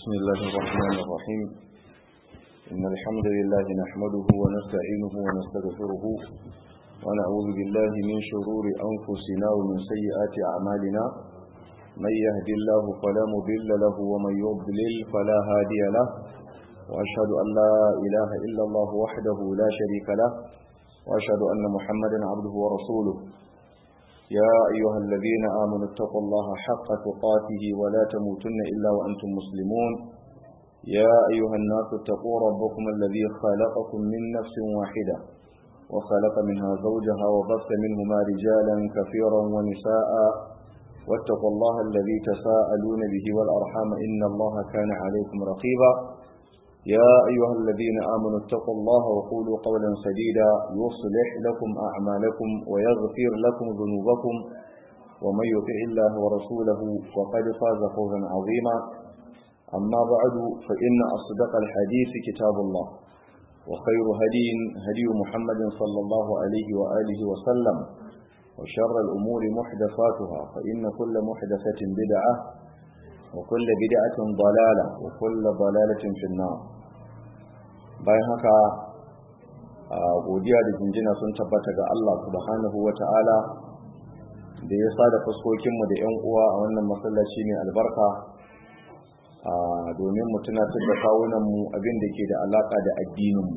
بسم الله الرحمن الرحيم إن الحمد لله نحمده ونستعينه ونستغفره ونعوذ بالله من شرور أنفسنا ومن سيئات أعمالنا من يهد الله فلا مضل له ومن يضلل فلا هادي له وأشهد أن لا إله إلا الله وحده لا شريك له وأشهد أن محمدا عبده ورسوله يا أيها الذين آمنوا اتقوا الله حق تقاته ولا تموتن إلا وأنتم مسلمون يا أيها الناس اتقوا ربكم الذي خلقكم من نفس واحدة وخلق منها زوجها وبث منهما رجالا كثيرا ونساء واتقوا الله الذي تساءلون به والأرحام إن الله كان عليكم رقيبا يا أيها الذين آمنوا اتقوا الله وقولوا قولا سديدا يصلح لكم أعمالكم ويغفر لكم ذنوبكم ومن يطع الله ورسوله فقد فاز فوزا عظيما أما بعد فإن أصدق الحديث كتاب الله وخير هدي هدي محمد صلى الله عليه وآله وسلم وشر الأمور محدثاتها فإن كل محدثة بدعة وكل بدعة ضلالة وكل ضلالة في النار bayan haka godiya da jinjina sun tabbata ga Allah subhanahu wa ta'ala da ya sada fuskokinmu da 'yan uwa a wannan masallaci mai albarka domin mu tunatar da kawunanmu abin da ke da alaka da addininmu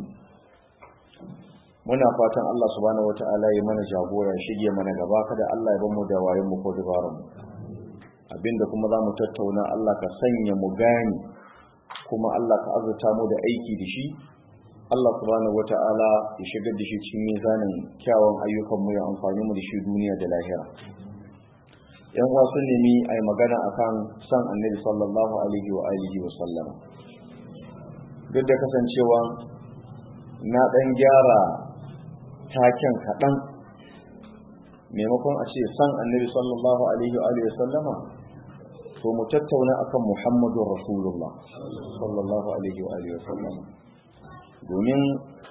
muna fatan Allah subhanahu wa ta'ala ya mana jagora shige mana gaba kada Allah ya bamu da wayenmu ko dabarunmu abinda kuma za mu tattauna Allah ka sanya mu gani kuma Allah ka azurta mu da aiki da shi Allah subhanahu wata'ala ya shigar da shi cikin mizanin kyawun ayyukan mu ya amfani mu da shi duniya da lahira yan uwa sun nemi a yi magana akan san annabi sallallahu alaihi wa alihi wa sallam duk da kasancewa na dan gyara taken kaɗan maimakon a ce san annabi sallallahu alaihi wa alihi wa sallama to mu tattauna akan Muhammadun Rasulullah sallallahu alaihi wa alihi wasallam domin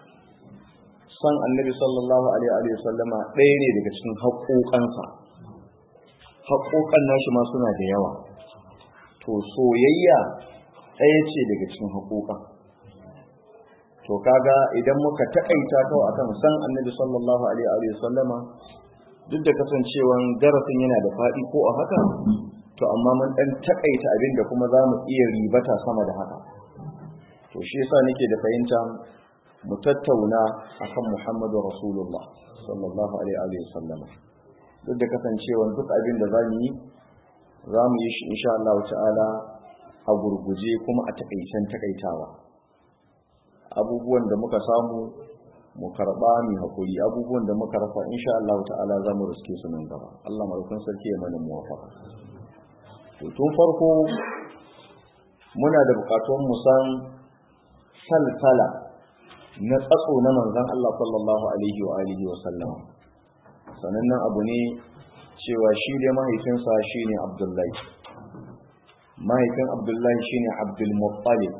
san annabi sallallahu alaihi wa sallama ɗaya ne daga cikin haƙoƙansa haƙoƙan nashi ma suna da yawa to soyayya ɗaya ce daga cikin haƙoƙan to kaga idan muka taƙaita kawai akan san annabi sallallahu alaihi wa sallama duk da kasancewan darasin yana da faɗi ko a haka to amma mun dan takaita abin da kuma za mu iya ribata sama da haka to shi yasa nake da fahimta mu tattauna akan Muhammadu Rasulullah sallallahu alaihi wa sallam duk da kasancewa duk abin da zamu yi za mu yi shi insha Allah ta'ala a gurguje kuma a takaicen takaitawa abubuwan da muka samu mu karba mu hakuri abubuwan da muka rasa insha Allah ta'ala za mu riske su nan gaba Allah madaukakin sarki ya mana muwafaqa tun farko muna da bukatun musan salsala na tsatso na manzan Allah sallallahu alaihi wa alihi wa sallam sanannen abu ne cewa shi dai mahaifinsa shine Abdullahi mahaifin Abdullahi shine Abdul Muttalib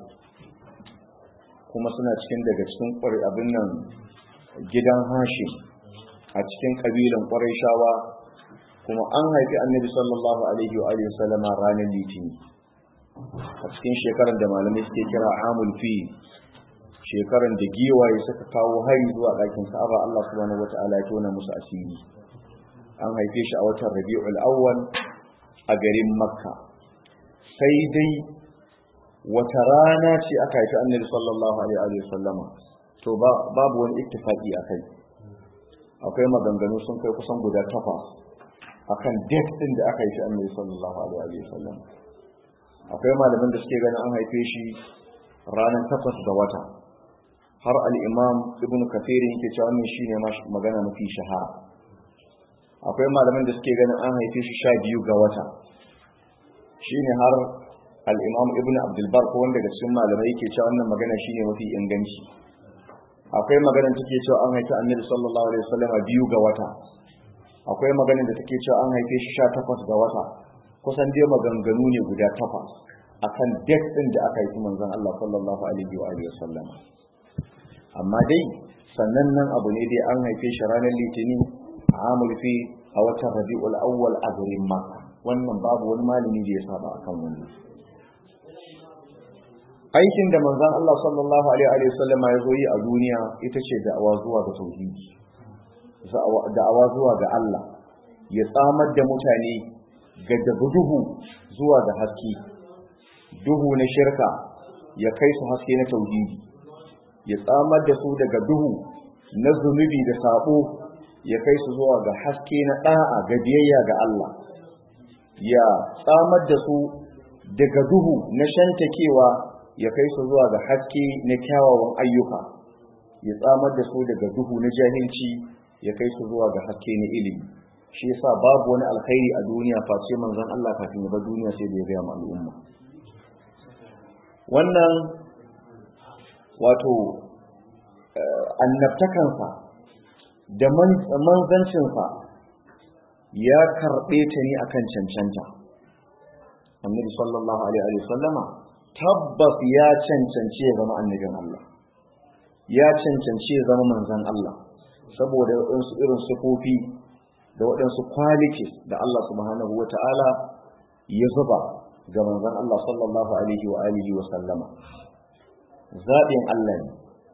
kuma suna cikin daga cikin ƙwari abin nan gidan Hashim a cikin kabilan Qurayshawa kuma an haifi annabi sallallahu alaihi wa alihi sallama ranar litini a cikin shekarar da malamai suke kira amul fi shekarar da giwaye suka kawo hari zuwa ɗakin ka'aba Allah subhanahu wata'ala ya tona musu asiri an haife shi a watan rabi'ul awwal a garin makka sai dai wata rana ce aka haifi annabi sallallahu alaihi wa sallama to babu wani ittifaqi akai akwai maganganu sun kai kusan guda takwas akan date din da aka yi shi annabi sallallahu alaihi wa sallam akwai malaman da suke ganin an haife shi ranar takwas ga wata har al-imam ibnu kathir yake cewa wannan shine magana mafi shahara akwai malaman da suke ganin an haife shi sha biyu ga wata shine har al-imam ibnu abdul bar ko wanda daga cikin malamai yake cewa wannan magana shine mafi inganci akwai magana take cewa an haifi annabi sallallahu alaihi wa sallam biyu ga wata akwai maganin da take cewa an haife shi sha takwas ga wata kusan dai maganganu ne guda takwas akan date din da aka haifi manzon Allah sallallahu alaihi wa alihi wasallam amma dai sannan nan abu ne dai an haife shi ranar litinin amul fi a watan rabi'ul awwal a garin makka wannan babu wani malami da ya saba akan wannan aikin da manzon Allah sallallahu alaihi wa sallama ya zo yi a duniya ita ce da'awa zuwa ga tauhidi da'awa zuwa ga Allah ya tsamar da mutane ga duhu zuwa ga haske duhu na shirka ya kai su haske na tauhidi ya tsamar da su daga duhu na zunubi da sabo ya kai su zuwa ga haske na da'a ga biyayya ga Allah ya tsamar da su daga duhu na shantakewa ya kai su zuwa ga haske na kyawawan ayyuka ya tsamar da su daga duhu na jahilci ya kai su zuwa ga haske na ilimi shi yasa babu wani alkhairi a duniya face manzon Allah kafin ya bar duniya sai da ya gaya ma al'umma wannan wato annabtakansa da manzancinsa ya karɓe ta ne akan cancanta annabi sallallahu alaihi wa sallama tabbas ya cancanci ya zama annabin Allah ya cancanci ya zama manzan Allah saboda waɗansu irin sufofi da waɗansu qualities da Allah subhanahu wa ta'ala ya zuba ga manzan Allah sallallahu alaihi wa alihi wa sallama zaɓin Allah ne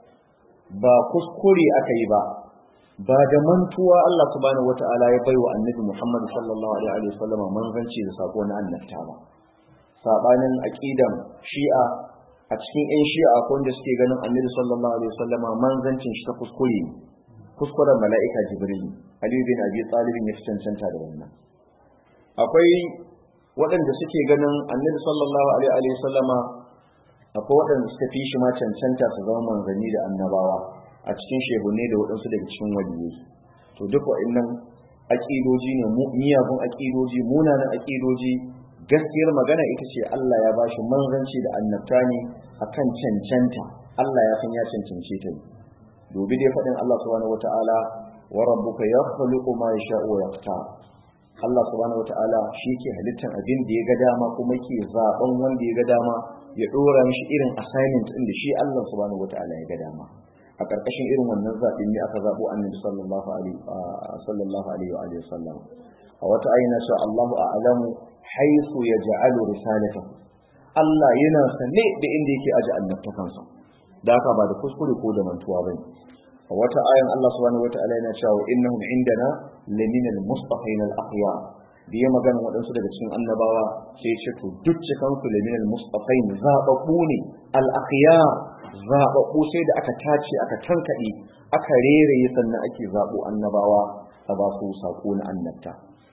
ba kuskure aka yi ba ba da mantuwa Allah subhanahu wa ta'ala ya bai wa annabi Muhammad sallallahu alaihi wa sallama manzanci da sako na annabta ba sabanin aqidan shi'a a cikin ƴan shi'a ko wanda suke ganin annabi sallallahu alaihi wa sallama manzancin shi ta kuskure ne kuskuren mala'ika jibril ali bin abi talib ya cancanta da wannan akwai waɗanda suke ganin annabi sallallahu alaihi wa sallama akwai waɗanda suka fi shi ma cancanta su zama manzanni da annabawa a cikin shehunne da waɗansu daga cikin waliyai to duk waɗannan aƙidoji ne miyagun aƙidoji munanan aƙidoji gaskiyar magana ita ce Allah ya bashi manzanci da annabta ne akan cancanta Allah ya san ya cancance ta ne dobi dai faɗin Allah subhanahu wata'ala wa rabbuka yakhluqu ma yasha'u wa yaqtar Allah subhanahu wata'ala shi ke halittar abin da ya ga dama kuma ke zaben wanda ya ga dama ya dora mishi irin assignment din da shi Allah subhanahu wata'ala ya ga dama a ƙarƙashin irin wannan zaɓin ne aka zaɓo annabi sallallahu alaihi sallallahu alaihi wa alihi wasallam a wata ayina cewa Allahu a'lamu haythu yaj'alu risalatahu Allah yana sane da inda yake aje annabtakansa da haka ba da kuskure ko da mantuwa bane a wata ayan Allah subhanahu wata'ala yana cewa innahum indana lamina al-mustafain al-akhyar da ya magana waɗansu daga cikin annabawa sai ya ce to duk cikan su lamina al-mustafain zaɓaɓɓu ne al-akhyar zaɓaɓɓu sai da aka tace aka tankaɗe aka reraye sannan ake zaɓo annabawa a ba su saƙo na annabta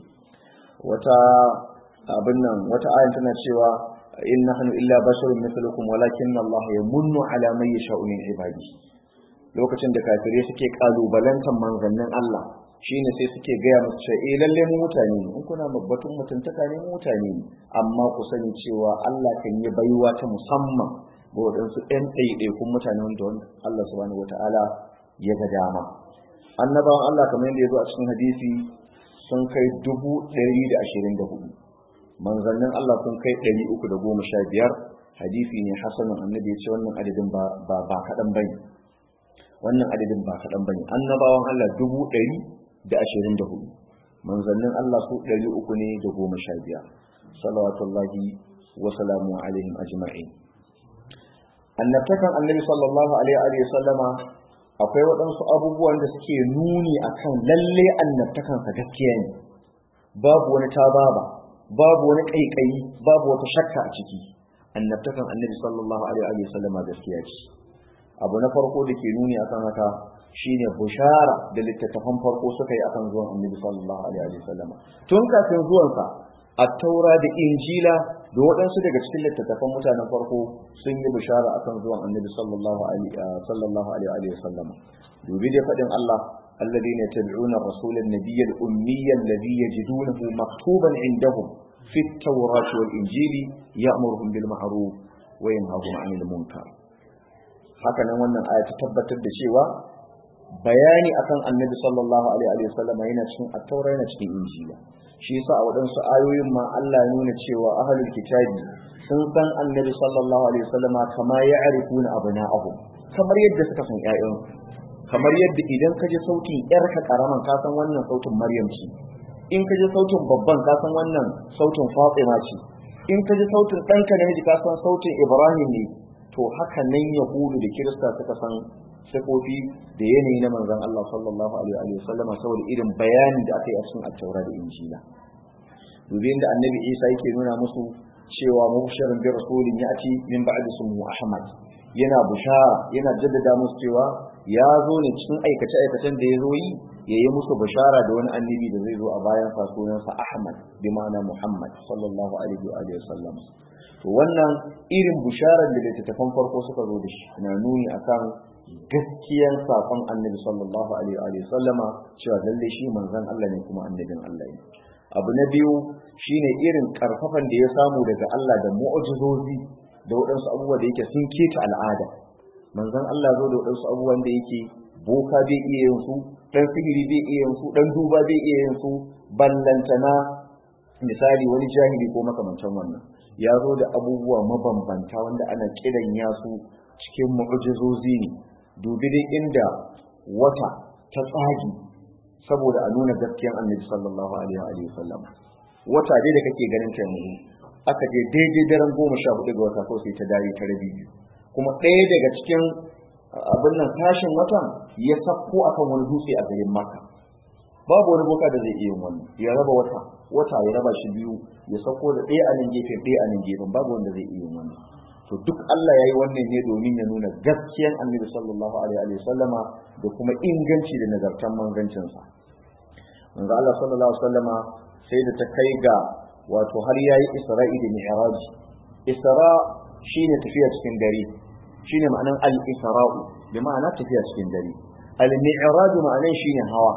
wata abin nan wata ayan tana cewa in nahnu illa basharun mithlukum walakinna Allah yamunnu ala man yasha'u min ibadi lokacin da kafirai suke kalubalantar manzannin Allah shine sai suke gaya musu cewa eh lalle mu mutane ne in kuna mabbatun mutuntaka ne mu mutane ne amma ku sani cewa Allah kan yi baiwa ta musamman ga waɗansu ɗan ɗaiɗaikun mutane wanda Allah subhanahu wata'ala ya ga dama annabawan Allah kamar yadda ya zo a cikin hadisi sun kai dubu ɗari da ashirin da hudu manzannin Allah sun kai ɗari uku da goma sha biyar hadisi ne hasanin annabi ya ce wannan adadin ba ba kaɗan bane wannan adadin ba kaɗan bane annabawan Allah dubu ɗari da ashirin da hudu manzannin Allah su ɗari uku ne da goma sha biyar salawatullahi wa salamu alaihim ajma'in annabtakan annabi sallallahu alaihi wa sallama akwai waɗansu abubuwan da suke nuni akan lalle annabtakansa gaskiya ne babu wani tababa babu wani ƙaiƙayi babu wata shakka a ciki annabtakan annabi sallallahu alaihi wa sallama gaskiya ce abu na farko da ke nuni akan haka shine bushara da littattafan farko suka yi akan zuwan annabi sallallahu alaihi wa sallama tun kafin zuwansa a taura da injila da waɗansu daga cikin littattafan mutanen farko sun yi bishara akan zuwan annabi sallallahu alaihi wa sallam dubi dai faɗin Allah الذين يتبعون الرسول النبي الأمي الذي يجدونه مكتوبا عندهم في التوراة والإنجيل يأمرهم بالمعروف وينهاهم عن المنكر haka nan wannan aya ta tabbatar da cewa bayani akan annabi sallallahu alaihi wa sallam yana cikin at-taura yana cikin injila shi yasa a waɗansu ayoyin ma Allah ya nuna cewa ahlul kitabi sun san annabi sallallahu alaihi wasallama kama ya arifuna abna'ahu kamar yadda suka san ƴaƴan kamar yadda idan ka ji sautin ƴarka karaman ka san wannan sautin Maryam ce in ka ji sautin babban ka san wannan sautin Fatima ce in ka ji sautin ɗanka namiji ka san sautin Ibrahim ne to haka nan yahudu da kirista suka san sifofi da yanayi na manzon Allah sallallahu alaihi wa sallam saboda irin bayani da aka yi a cikin at-taura da injila dubin da annabi Isa yake nuna musu cewa mubshirin bi rasulin ya'ti min ba'di ismihi Ahmad yana bushara yana jaddada musu cewa ya zo ne cikin aikace aikacen da ya zo yi ya yi musu bushara da wani annabi da zai zo a bayan sa sunansa Ahmad bi ma'ana Muhammad sallallahu alaihi wa alihi wasallam to wannan irin busharar da littattafan farko suka zo da shi na nuni akan gaskiyar sakon annabi sallallahu alaihi wa alihi sallama cewa lalle shi manzon Allah ne kuma annabin Allah ne abu na biyu shine irin karfafan da ya samu daga Allah da mu'jizozi da waɗansu abubuwa da yake sun keta al'ada manzon Allah zo da waɗansu abubuwan da yake boka bai iya yin su dan sihiri bai iya yin su dan duba bai iya yin su ballantana misali wani jahili ko makamantan wannan ya zo da abubuwa mabambanta wanda ana kiran ya su cikin mu'jizozi ne dubi dai inda wata ta tsagi saboda a nuna gaskiyar annabi sallallahu alaihi wa sallam wata dai da kake ganin ta yanzu aka je daidai daren goma sha hudu ga wata ko sai ta dare ta rabi biyu kuma ɗaya daga cikin abin nan tashin watan ya sakko akan wani dutse a garin maka babu wani boka da zai iya wannan ya raba wata wata ya raba shi biyu ya sako da ɗaya a nan gefen ɗaya a nan gefen babu wanda zai iya wannan to duk Allah ya yi wannan ne domin ya nuna gaskiyan annabi sallallahu alaihi wa sallama da kuma inganci da nagartan manzancinsa manzo Allah sallallahu alaihi wa sallama sai da ta kai ga wato har yayi isra'i da mi'raj isra shine tafiya cikin dare shine ma'anan al-isra'u bi ma'ana tafiya cikin dare al-mi'raj ma'anan shine hawa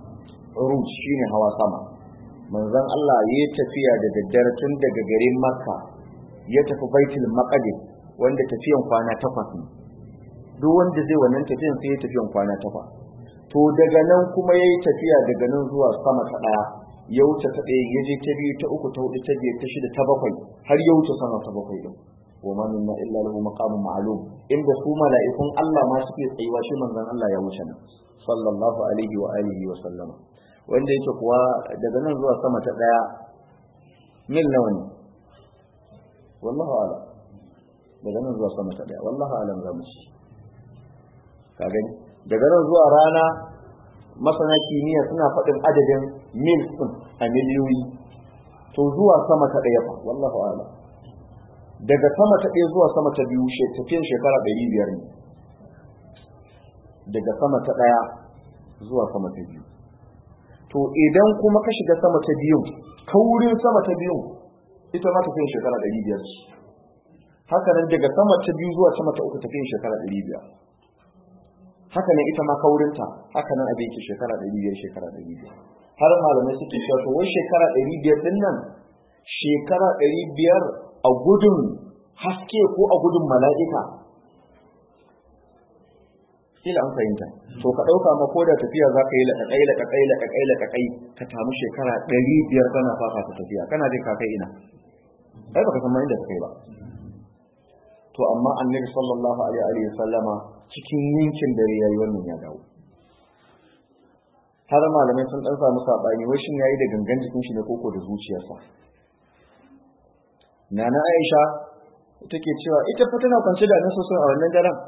uruj shine hawa sama manzon Allah ya tafiya da daddare tun daga garin Makka ya tafi Baitul Maqdis wanda tafiyan kwana takwas ne duk wanda zai wannan tafiyan sai ya tafiyan kwana takwas to daga nan kuma yayi tafiya daga nan zuwa sama ta daya ya wuce ta ɗaya ya je ta biyu ta uku ta hudu ta biyar ta shida ta bakwai har ya wuce sama ta bakwai din wa ma minna illa lahu maqamun ma'lum inda su mala'ikun Allah ma suke tsayuwa shi manzon Allah ya wuce nan sallallahu alaihi wa alihi wa sallama wanda yake kuwa daga nan zuwa sama ta ɗaya mil nawa ne wallahu alam daga nan zuwa sama ta ɗaya wallahu alam za mu ci ka gani daga nan zuwa rana masana kimiyya suna faɗin adadin mil ɗin a miliyoyi to zuwa sama ta ɗaya fa wallahu alam daga sama ta ɗaya zuwa sama ta biyu tafiyan shekara ɗari biyar ne daga sama ta ɗaya zuwa sama ta biyu to idan kuma ka shiga sama ta biyu kaurin sama ta biyu ita ma tafiyan shekara ɗari biyar ce haka nan daga sama ta biyu zuwa sama ta uku tafiyan shekara ɗari biyar haka nan ita ma kaurinta haka nan abin ke shekara ɗari biyar shekara ɗari biyar har malamai suke cewa to wai shekara ɗari biyar ɗin nan shekara ɗari biyar a gudun haske ko a gudun mala'ika kila an fahimta to ka ɗauka ma ko da tafiya za ka yi laƙaƙai laƙaƙai laƙaƙai laƙaƙai ka tamu shekara ɗari biyar kana fafa ta tafiya kana jin ka kai ina ai baka san ma inda ka kai ba to amma annabi sallallahu alaihi wa sallama cikin yankin dare yayi wannan ya dawo har malamai sun dan samu sabani wai shin yayi da gangan jikin shi ne koko da zuciyarsa nana Aisha take cewa ita fa tana kwance da nan sosai a wannan daren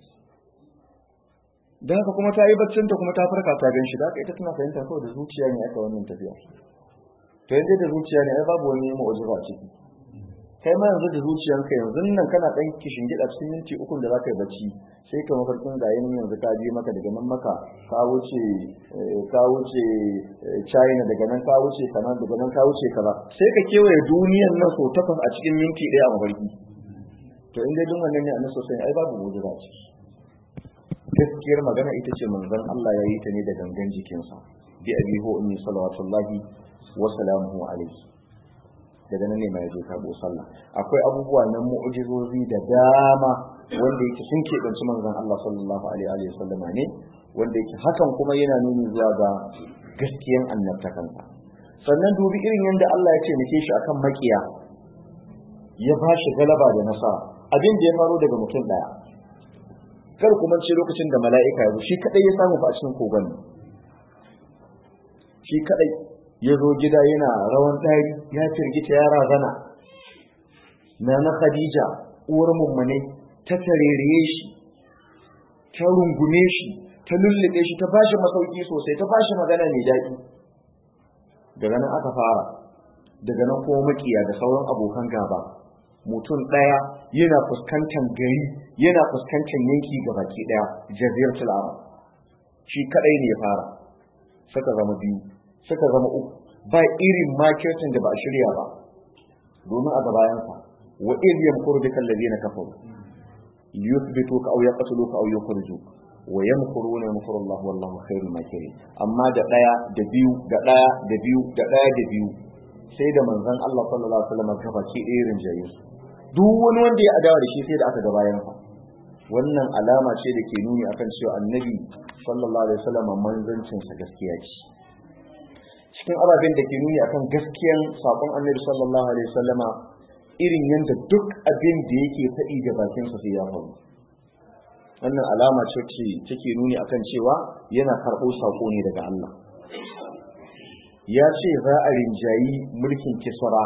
da haka kuma ta yi baccin ta kuma ta farka ta gan shi da haka ita tana fahimta kawai da zuciya ne aka wannan tafiya to yanzu da zuciya ne ai babu wani mu'jiza a ciki kai ma yanzu da zuciyarka yanzu nan kana dan kishin gida cikin minti uku da zaka yi bacci sai ka mafarkin ga yin yanzu ka je maka daga nan maka ka wuce ka wuce China daga nan ka wuce kana daga nan ka wuce kaza sai ka kewaye duniyar nan so takwas a cikin minti ɗaya a mafarki to in dai dun wannan ne annabi sosai ai babu mu'jiza ce gaskiyar magana ita ce manzon Allah ya yi ta ne da gangan jikinsa bi abi hu ummi salawatullahi wa salamuhu alaihi daga nan ne mai je karbo sallah akwai abubuwa na mu'jizozi da dama wanda yake sun keɓanci manzon Allah sallallahu alaihi wa sallama ne wanda yake hakan kuma yana nuni zuwa ga gaskiyan annabtakansa sannan dubi irin yadda Allah ya ce nake shi akan makiya ya ba shi galaba da nasara abin da ya faro daga mutum daya kar kuma ce lokacin da mala'ika ya zo shi kadai ya samu fa a cikin kogon shi kadai ya zo gida yana rawan ɗari ya firgita ya razana na na khadija uwar mummune ta tarereye shi ta rungume shi ta lullube shi ta bashi masauki sosai ta bashi magana mai daɗi daga nan aka fara daga nan kuma makiya da sauran abokan gaba mutum ɗaya yana fuskantar gari yana fuskantar yanki ga baki ɗaya jaziratul arab shi kadai ne ya fara suka zama biyu suka zama uku ba irin marketing da ba a shirya ba domin a gabayansa wa idh yamkuru bika alladhina kafaru yuthbituka aw yaqtuluka aw yukhrijuk wa yamkuruna yamkuru Allah wallahu khairul makirin amma da daya da biyu da daya da biyu da daya da biyu sai da manzon Allah sallallahu alaihi wasallam gaba ki irin jayi duk wani wanda ya adawa da shi sai da aka ga bayan sa wannan alama ce da ke nuni akan cewa annabi sallallahu alaihi wasallam manzancin sa gaskiya ce cikin ababen da ke nuni akan gaskiyan sakon annabi sallallahu alaihi wasallama irin yadda duk abin da yake faɗi da bakinsa sai ya faru wannan alama ce ce take nuni akan cewa yana karɓo sako ne daga Allah ya ce za a rinjayi mulkin kisra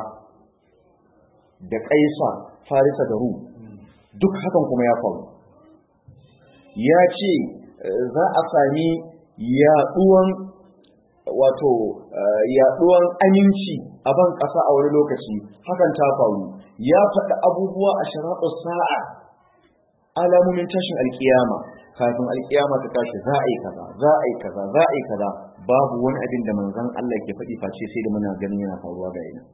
da kaisa farisa da rum duk hakan kuma ya faru ya ce za a sami yaɗuwan wato yaɗuwan aminci a ban ƙasa a wani lokaci hakan ta faru ya faɗi abubuwa a sharaɗar sa'a alamomin tashin alkiyama kafin alkiyama ta tashi za a yi kaza za a yi kaza za a yi kaza babu wani abin da manzon Allah ke faɗi face sai da muna ganin yana faruwa ga ina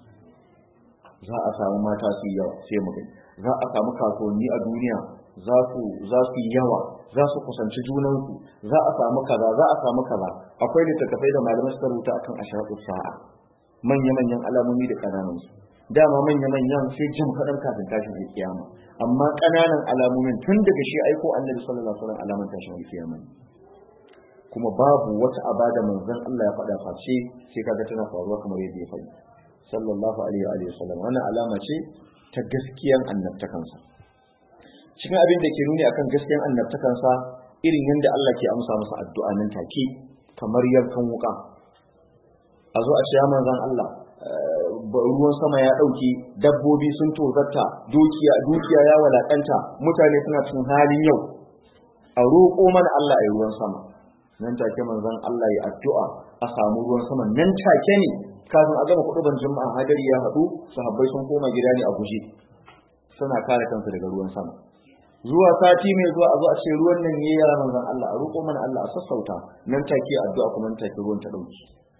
za a samu mata su yawa sai mu gani za a samu kasuwanni a duniya za su za su yi yawa za su kusanci junansu za a samu kaza za a samu kaza akwai littattafai da malamai suka rubuta akan ashratu sa'a manya-manyan alamomi da ƙananan su dama manya-manyan sai jin kaɗan kafin tashin alkiyama amma ƙananan alamomin tun daga shi aiko annabi sallallahu alaihi wasallam alaman tashin alkiyama kuma babu wata abada manzon Allah ya faɗa face sai kaga tana faruwa kamar yadda ya faɗi sallallahu alaihi wa sallam wannan alama ce ta gaskiyan annabtakansa cikin abin da ke nuni akan gaskiyan annabtakansa irin yadda Allah ke amsa masa addu'a nan take kamar yankan wuka a zo a ce manzon Allah ruwan sama ya ɗauki dabbobi sun tozarta dukiya dukiya ya walakanta mutane suna cikin halin yau a roƙo mana Allah ya ruwan sama nan take manzon Allah ya addu'a a samu ruwan sama nan take ne kafin a gama kuɗuban juma'a hadari ya haɗu sahabbai sun koma gida ne a guje suna kare kansu daga ruwan sama zuwa sati mai zuwa a zo a ce ruwan nan yayi yara manzon Allah a roƙo mana Allah a sassauta nan take addu'a kuma nan take ruwan ta ɗauki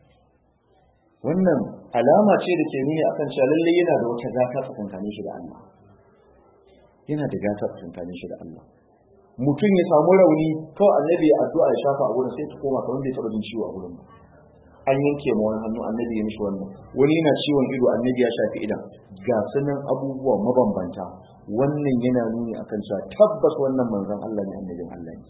wannan alama ce da ke nuni akan cewa lalle yana da wata gata tsakankanin shi da Allah yana da gata tsakankanin shi da Allah mutum ya samu rauni kawai annabi ya addu'a ya shafa a gurin sai ta koma kamar bai taɓa jin ciwo a gurin ba an yanke ma wani hannu annabi ya mishi wannan wani yana ciwon ido annabi ya shafi idan ga sunan abubuwa mabambanta wannan yana nuni akan cewa tabbas wannan manzon Allah ne annabin Allah ne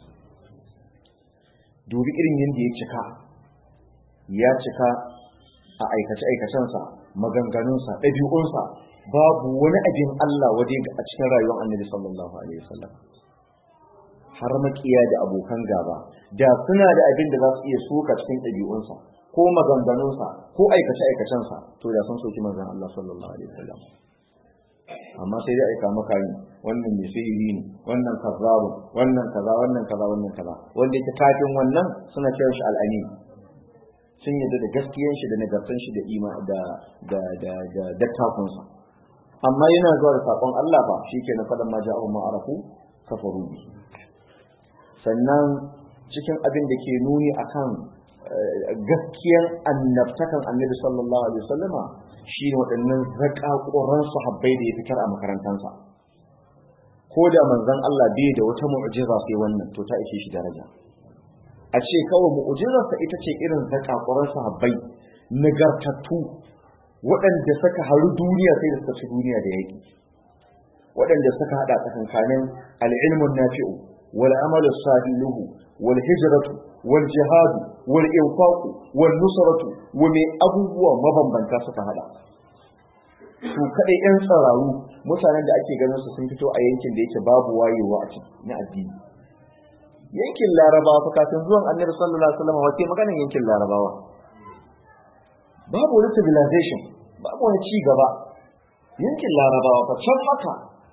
dubi irin yadda ya cika ya cika a aikace-aikacensa maganganunsa ɗabi'unsa babu wani abin Allah waje a cikin rayuwar annabi sallallahu alaihi wasallam har makiya da abokan gaba da suna da abin da za su iya soka cikin ɗabi'unsa ko maganganunsa ko aikace-aikacensa to da sun soki manzon Allah sallallahu alaihi wasallam amma sai dai aika maka yin wannan mai sihiri ne wannan kazzabu wannan kaza wannan kaza wannan kaza wanda yake kafin wannan suna kiran shi al'ani sun yadda da gaskiyan shi da nagartan shi da ima da da da da dattakunsa amma yana zuwa da sakon Allah fa shikenan fadan ma ja'u ma arafu kafaru bi sannan cikin abin da ke nuni akan gaskiyan annabtakan annabi sallallahu alaihi wasallama shi ne waɗannan zakakuran sahabbai da ya fitar a makarantansa ko da manzon Allah bai da wata mu'jiza sai wannan to ta ishe shi daraja a ce kawai mu'jizarsa ita ce irin zakakuran sahabbai nagartattu waɗanda suka haru duniya sai da suka ci duniya da yaki waɗanda suka haɗa tsakankanin al'ilmun nafi'u wal amalu salihu wal hijratu wal jihadu wal infaqu wal nusratu wa mai abubuwa mabambanta suka hada su kadai yan tsararu mutanen da ake ganin su sun fito a yankin da yake babu wayewa a ciki na addini yankin larabawa fa kafin zuwan annabi sallallahu alaihi wasallam wace maganar yankin larabawa babu wani civilization babu wani ci gaba yankin larabawa fa can maka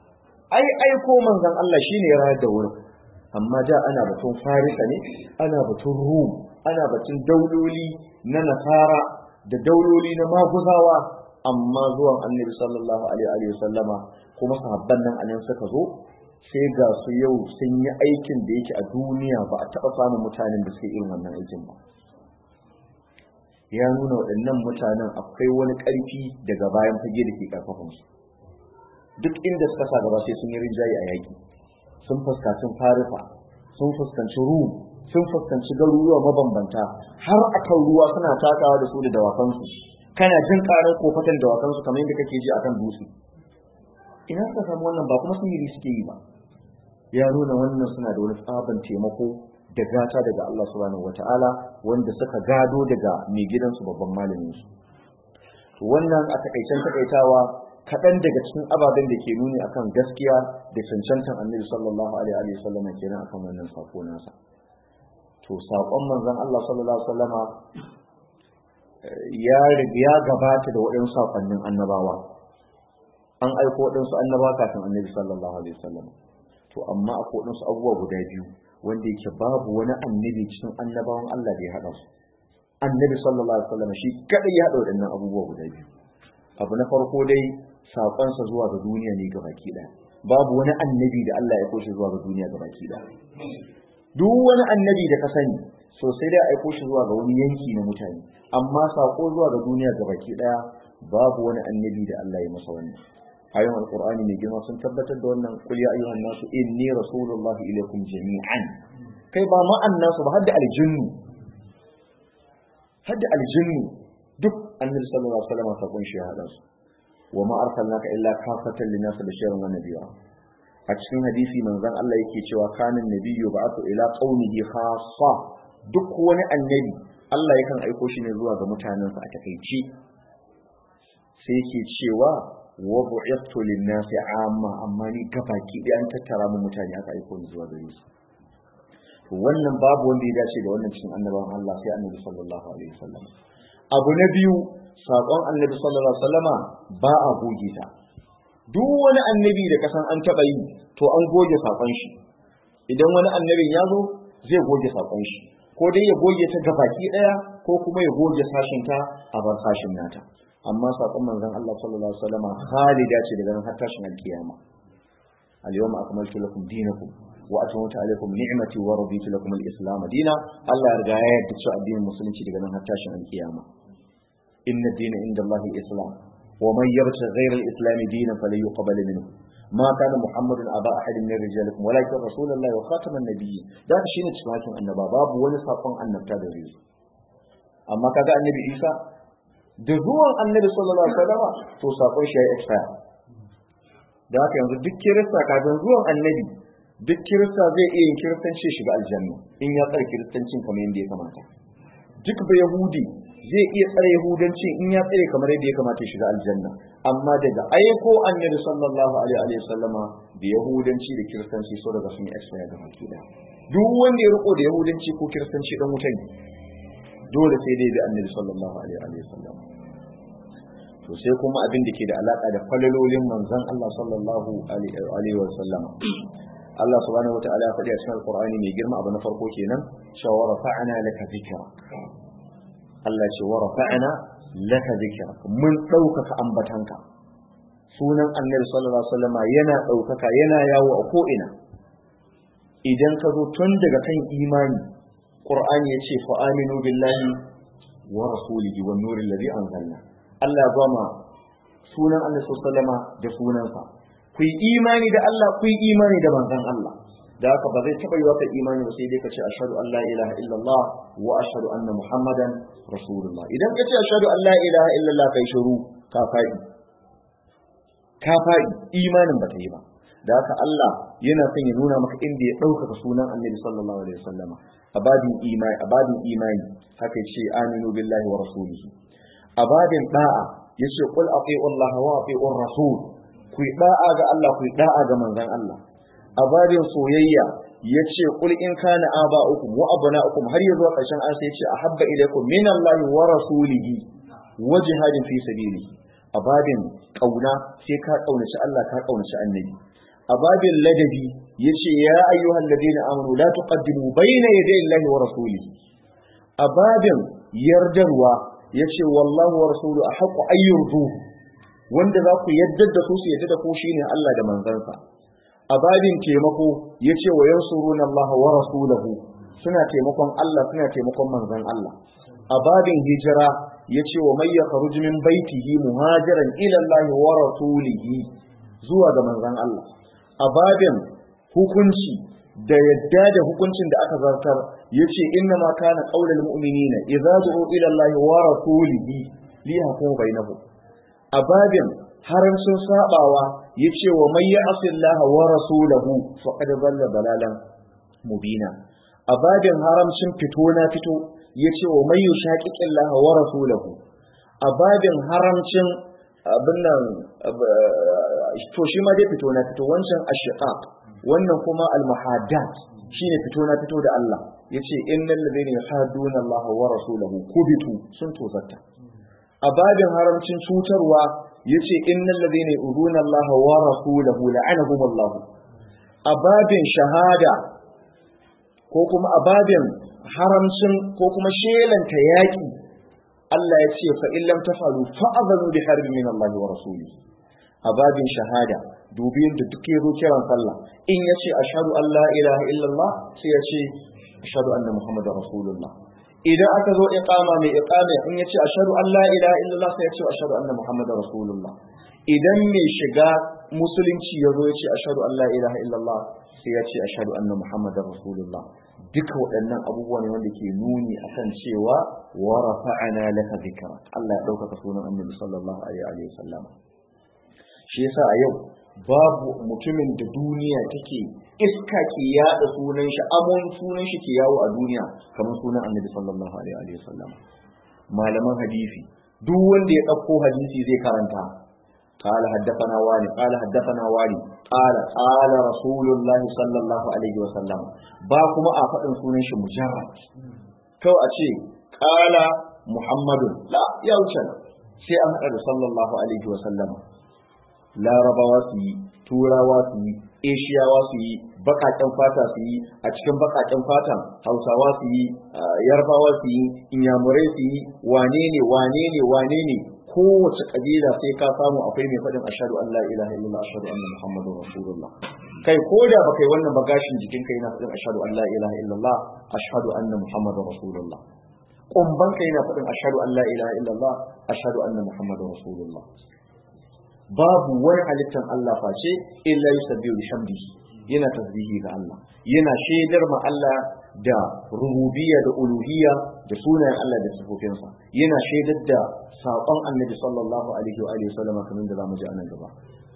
ai aiko manzon Allah shine ya rayar da wurin amma da ana batun farisa ne ana batun rum ana batun dauloli na nasara da dauloli na maguzawa amma zuwan annabi sallallahu alaihi wa sallama kuma sahabban nan anan suka zo sai ga su yau sun yi aikin da yake a duniya ba a taɓa samun mutanen da suke irin wannan aikin ba ya nuna waɗannan mutanen akwai wani ƙarfi daga bayan fage da ke ƙarfafan su duk inda suka sa gaba sai sun yi rinjaye a yaƙi sun fuskanci farifa sun fuskanci rum sun fuskanci garuruwa mabambanta har akan ruwa suna takawa da su da dawakansu kana jin ƙarar kofatan dawakansu kamar yadda kake ji akan dutse ina suka samu wannan ba kuma sihiri suke yi ba ya nuna wannan suna da wani tsaban taimako da gata daga Allah subhanahu wata'ala wanda suka gado daga mai gidansu babban malamin su to wannan a takaicen takaitawa kaɗan daga cikin ababen da ke nuni akan gaskiya da cancantan annabi sallallahu alaihi wa sallam kenan akan wannan sako nasa to sakon manzon Allah sallallahu alaihi wa sallama ya ya gabata da waɗansu sakonnin annabawa an aiko waɗansu annabawa kafin annabi sallallahu alaihi wa sallam to amma akwai waɗansu abubuwa guda biyu wanda yake babu wani annabi cikin annabawan Allah da ya haɗa su annabi sallallahu alaihi wasallam shi kadai ya haɗa waɗannan abubuwa guda biyu abu na farko dai saƙonsa zuwa ga duniya ne ga baki ɗaya babu wani annabi da Allah ya koshi zuwa ga duniya ga baki ɗaya duk wani annabi da ka sani so sai dai aiko shi zuwa ga wani yanki na mutane amma saƙo zuwa ga duniya ga baki ɗaya babu wani annabi da Allah ya masa wannan ayoyin alqur'ani mai girma sun tabbatar da wannan qul ya ayyuhan nasu inni rasulullahi ilaykum jami'an kai ba ma annasu ba hadda aljinnu hadda aljinnu duk annabi sallallahu alaihi wasallam ta kunshi ya hada su wa ma arsalnaka illa kafatan linnas bashiran wa nabiyya a cikin hadisi manzon Allah yake cewa kanin nabiyyu ba'athu ila qaumihi khassa duk wani annabi Allah yakan aiko shi ne zuwa ga mutanensa a takeici sai yake cewa wa bu'ithtu lin-nasi amma amma ni gabaki da an tattara mu mutane aka aiko ni zuwa gare su to wannan babu wanda ya dace da wannan cikin annabawan Allah sai annabi sallallahu alaihi wasallam abu na biyu sakon annabi sallallahu alaihi wasallama ba a goge ta duk wani annabi da kasan an taba yi to an goge sakon shi idan wani annabin ya zo zai goge sakon shi ko dai ya goge ta gabaki daya ko kuma ya goge sashin ta a bar sashin nata amma sakon manzon Allah sallallahu alaihi wasallama khalida ce daga nan har tashin alkiyama al-yawma akmaltu lakum dinakum wa atmamtu alaykum ni'mati wa raditu lakum al-islam dina Allah ya riga ya yarda cewa addinin musulunci daga nan har tashin alkiyama inna ad-dina inda Allah al-islam wa man yabta ghayra al-islam dinan falan yuqbal minhu ما كان محمد أبا أحد من رجالكم ولكن رسول الله وخاتم النبيين ده شيء cikin annaba babu wani sakon annabta da zai amma kaga annabi Isa da zuwan annabi sallallahu alaihi wasallam to sakon shi ya expire da haka yanzu duk kirista kafin zuwan annabi duk kirista zai iya yin kiristanci shiga aljanna in ya tsare kiristancin kamar yadda ya kamata duk ba yahudi zai iya tsare yahudanci in ya tsare kamar yadda ya kamata shiga aljanna amma daga aiko annabi sallallahu alaihi wasallama da yahudanci da kiristanci so daga sun yi expire da baki da duk wanda ya riko da yahudanci ko kiristanci dan wuta ne dole sai dai da annabi sallallahu alaihi wasallam to sai kuma abin da ke da alaka da falalolin manzon Allah sallallahu alaihi wasallam Allah subhanahu wataala ya faɗi a cikin Alƙur'ani mai girma abu na farko kenan cewa wa rafa'ana laka zikra Allah ce wa rafa'ana laka zikra mun ɗaukaka ambatanka sunan Annabi sallallahu alaihi wasallam yana ɗaukaka yana yawo a ko ina idan ka zo tun daga kan imani Qur'ani ya ce fa aminu billahi wa rasulihi wan nuril ladhi anzalna Allah ya gama sunan Annabi sallallahu alaihi wasallam da sunansa ku yi imani da Allah ku yi imani da manzon Allah da haka ba zai taɓa yi waka imani ba sai dai ka ce ashhadu an la ilaha illallah wa ashhadu anna muhammadan rasulullah idan ka ce ashhadu an la ilaha illallah kai shiru ka faɗi ka faɗi imanin ba ta yi ba da haka Allah yana son ya nuna maka inda ya ɗaukaka sunan annabi sallallahu alaihi wasallam a babin imani a babin imani haka ce aminu billahi wa rasulihi a babin da'a yace qul ati'u Allah wa ati'u rasul ku yi da'a ga Allah ku yi da'a ga manzon Allah a babin soyayya yace qul in kana aba'ukum wa abna'ukum har yazo karshen an sai yace ahabba ilaykum min Allah wa rasulihi wa jihadin fi sabilihi a babin kauna sai ka kaunaci Allah ka kaunaci annabi a babin ladabi yace ya ayyuhal ladina amanu la tuqaddimu bayna yaday Allahi wa rasulihi a babin yardarwa yace wallahu wa rasulu ahqqu ayyurdu wanda za ku yaddar da su su yadda da ku shine Allah da manzansa a babin taimako yace wa yansuruna Allah wa rasulahu suna taimakon Allah suna taimakon manzon Allah a babin hijira yace wa may yakhruj min baitihi muhajiran ila Allah wa rasulihi zuwa ga manzon Allah a babin hukunci da yadda da hukuncin da aka zartar yace inna ma kana qaulul mu'minina idza du'u ila Allah wa rasulihi li yahkumu bainahum a babin haramcin sabawa yace wa may ya'si Allah wa rasulahu faqad dhalla dalalan mubina a babin haramcin fito na fito yace wa may yushaqiqi Allah wa rasulahu a babin haramcin abin nan to shi ma dai fito na fito wancan ashiqaq wannan kuma al-muhaddat shine fito na fito da Allah yace innal ladina yuhadduna Allah wa rasulahu kubitu sun tozarta a babin haramcin cutarwa yace innal ladina yu'duna Allah wa rasulahu la'anahum Allah a babin shahada ko kuma a babin haramcin ko kuma shelanta yaki Allah ya ce fa illam tafalu fa'adhanu bi harbi min Allah wa rasulihi a babin shahada dubi da duk yazo kiran sallah in yace ashhadu an la ilaha illallah sai ya ce ashhadu anna muhammadar rasulullah idan aka zo iqama mai iqama in yace ashhadu an la ilaha illallah sai ya ce ashhadu anna muhammadar rasulullah idan mai shiga musulunci yazo yace ashhadu an la ilaha illallah sai ya ce ashhadu anna muhammadar rasulullah duka waɗannan abubuwa ne wanda ke nuni akan cewa wa rafa'ana laka dhikra Allah ya ɗaukaka sunan annabi sallallahu alaihi wa sallam shi yasa a yau babu mutumin da duniya take iska ke yada sunan shi amon sunan shi ke yawo a duniya kamar sunan annabi sallallahu alaihi wa sallam malaman hadisi duk wanda ya ɗauko hadisi zai karanta قال حدثنا والي قال حدثنا والي قال قال رسول الله صلى الله عليه وسلم ba kuma a faɗin sunan shi mujarrad kawai a ce qala muhammadun la ya wuce sai an haɗa da sallallahu alaihi wasallam larabawa su yi turawa su yi eshiyawa su yi bakaken fata su yi a cikin bakaken fatan hausawa su yi yarbawa su yi inyamurai su yi wane ne wane ne wane ne kowace kabila sai ka samu akwai mai faɗin ashhadu an la ilaha illallah ashhadu anna muhammadur rasulullah kai ko da baka yi wannan bagashin jikin kai yana faɗin ashhadu an la ilaha illallah ashhadu anna muhammadur rasulullah kumban kai yana faɗin ashhadu an la ilaha illallah ashhadu anna muhammadur rasulullah babu wani halittar Allah face illa yusabbihu bihamdihi yana tasbihi ga Allah yana shaidar ma Allah da rububiyya da uluhiyya da sunayen Allah da sifofinsa yana shaidar da saƙon annabi sallallahu alaihi wa alihi sallama kamar da zamu ji anan gaba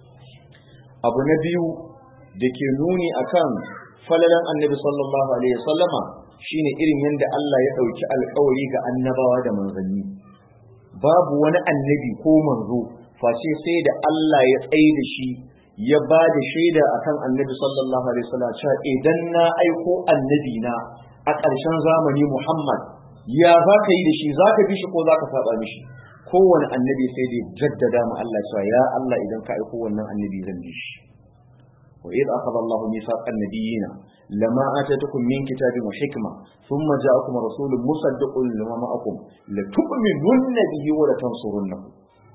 abu na biyu da ke nuni akan falalan annabi sallallahu alaihi wa sallama shine irin yadda Allah ya ɗauki alƙawari ga annabawa da manzanni babu wani annabi ko manzo face sai da Allah ya tsaye da shi ya ba da shaida akan annabi sallallahu alaihi wasallam cewa idan na aiko annabi na a ƙarshen zamani Muhammad ya za ka yi da shi za ka bi shi ko za ka saba mishi kowane annabi sai da jaddada ma Allah cewa ya Allah idan ka aiko wannan annabi zan bi shi wa idh akhadha Allahu mithaqan nabiyina lama atatukum min kitabin wa hikma thumma ja'akum rasulun musaddiqun lima ma'akum la tu'minunna bihi wa la tansurunnahu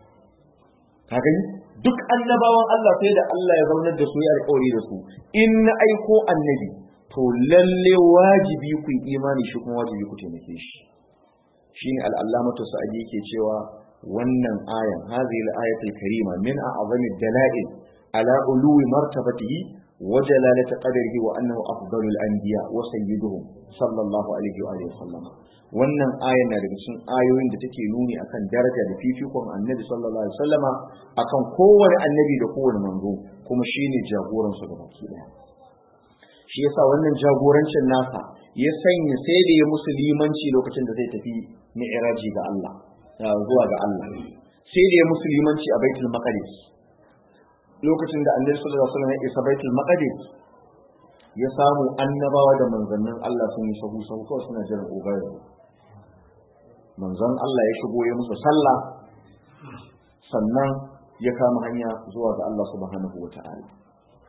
ka gani duk annabawan Allah sai da Allah ya zaunar da su ya alƙawari da su in na aiko annabi to lalle wajibi ku yi imani shi kuma wajibi ku taimake shi shine al-allamatu sa'idi yake cewa wannan ayan hadhihi al-ayatul karima min a'zami dalail ala uluwi martabatihi wa jalalati qadrihi wa annahu afdalul anbiya wa sayyiduhum sallallahu alaihi wa alihi wasallam wannan ayan na daga cikin ayoyin da take nuni akan daraja da fifikon annabi sallallahu alaihi wasallama akan kowane annabi da kowane manzo kuma shine jagoran su gabaki daya shi yasa wannan jagorancin nasa ya sanya sai da ya musulmanci lokacin da zai tafi mi'raji ga Allah zuwa ga Allah sai da ya musulmanci a baitul maqdis lokacin da annabi sallallahu alaihi wasallam ya isa baitul maqdis ya samu annabawa da manzannin Allah sun yi sahu sahu kawai suna jiran ubayar manzon Allah ya shigo ya musu sallah sannan ya kama hanya zuwa ga Allah subhanahu wa ta'ala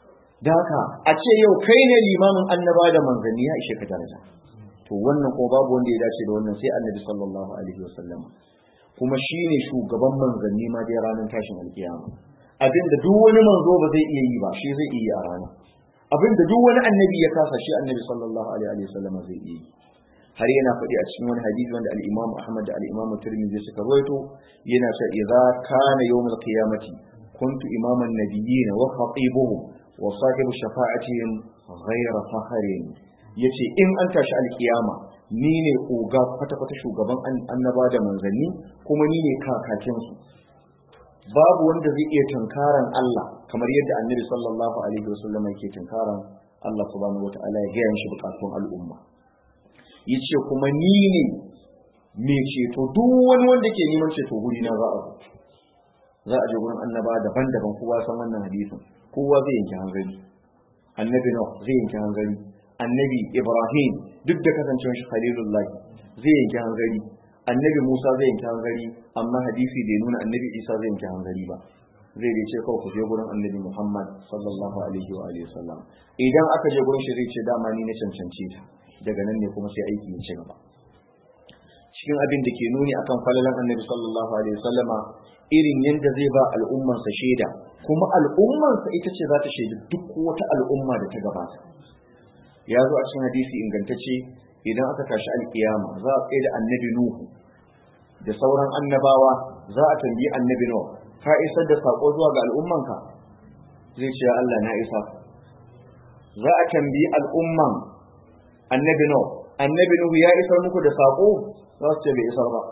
da haka a ce yau kai ne limamin annaba da manzanni ya ishe ka daraja to wannan ko babu wanda ya dace da wannan sai annabi sallallahu alaihi wasallam kuma shine shugaban manzanni ma dai ranar tashin alkiyama abinda duk wani manzo ba zai iya yi ba shi zai iya a rana abinda duk wani annabi ya kasa shi annabi sallallahu alaihi wasallam zai iya yi har yana faɗi a cikin wani hadisi wanda al-Imam Ahmad da al-Imam Tirmidhi suka rawaito yana cewa idza kana yawmul qiyamati kuntu imaman nabiyyin wa khatibuhum wa sahibu shafa'atihim ghayra fakharin yace in an tashi alkiyama ni ne oga kwata kwata shugaban annaba da manzanni kuma ni ne kakakin su babu wanda zai iya tunkaran Allah kamar yadda annabi sallallahu alaihi wasallam yake tunkaran Allah subhanahu wataala ya gaya shi bukatun al'umma yace kuma ni ne mai ceto duk wani wanda ke neman ceto guri na za a za a je gurin annaba daban-daban kowa san wannan hadisin kowa zai yanke hanzari annabi Nuh zai yanke hanzari annabi Ibrahim duk da kasancewar shi Khalilullah zai yanke hanzari annabi Musa zai yanke hanzari amma hadisi bai nuna annabi Isa zai yanke hanzari ba zai dai ce kawai ku je gurin annabi Muhammad sallallahu alaihi wa alihi wasallam idan aka je gurin shi zai ce dama ni na cancanci ta daga nan ne kuma sai aiki ya ci gaba cikin abin da ke nuni akan falalan annabi sallallahu alaihi wasallama irin yadda zai ba al'ummarsa shaida kuma al'ummarsa ita ce za ta shaidi duk wata al'umma da ta gabata ya zo a cikin hadisi ingantacce idan aka tashi alkiyama za a tsaye da annabi nuhu da sauran annabawa za a tambayi annabi nuhu ka isar da sako zuwa ga al'ummanka zai ce Allah na isa za a tambayi al'umman annabi nuhu annabi nuhu ya isar muku da sako za su ce bai isar ba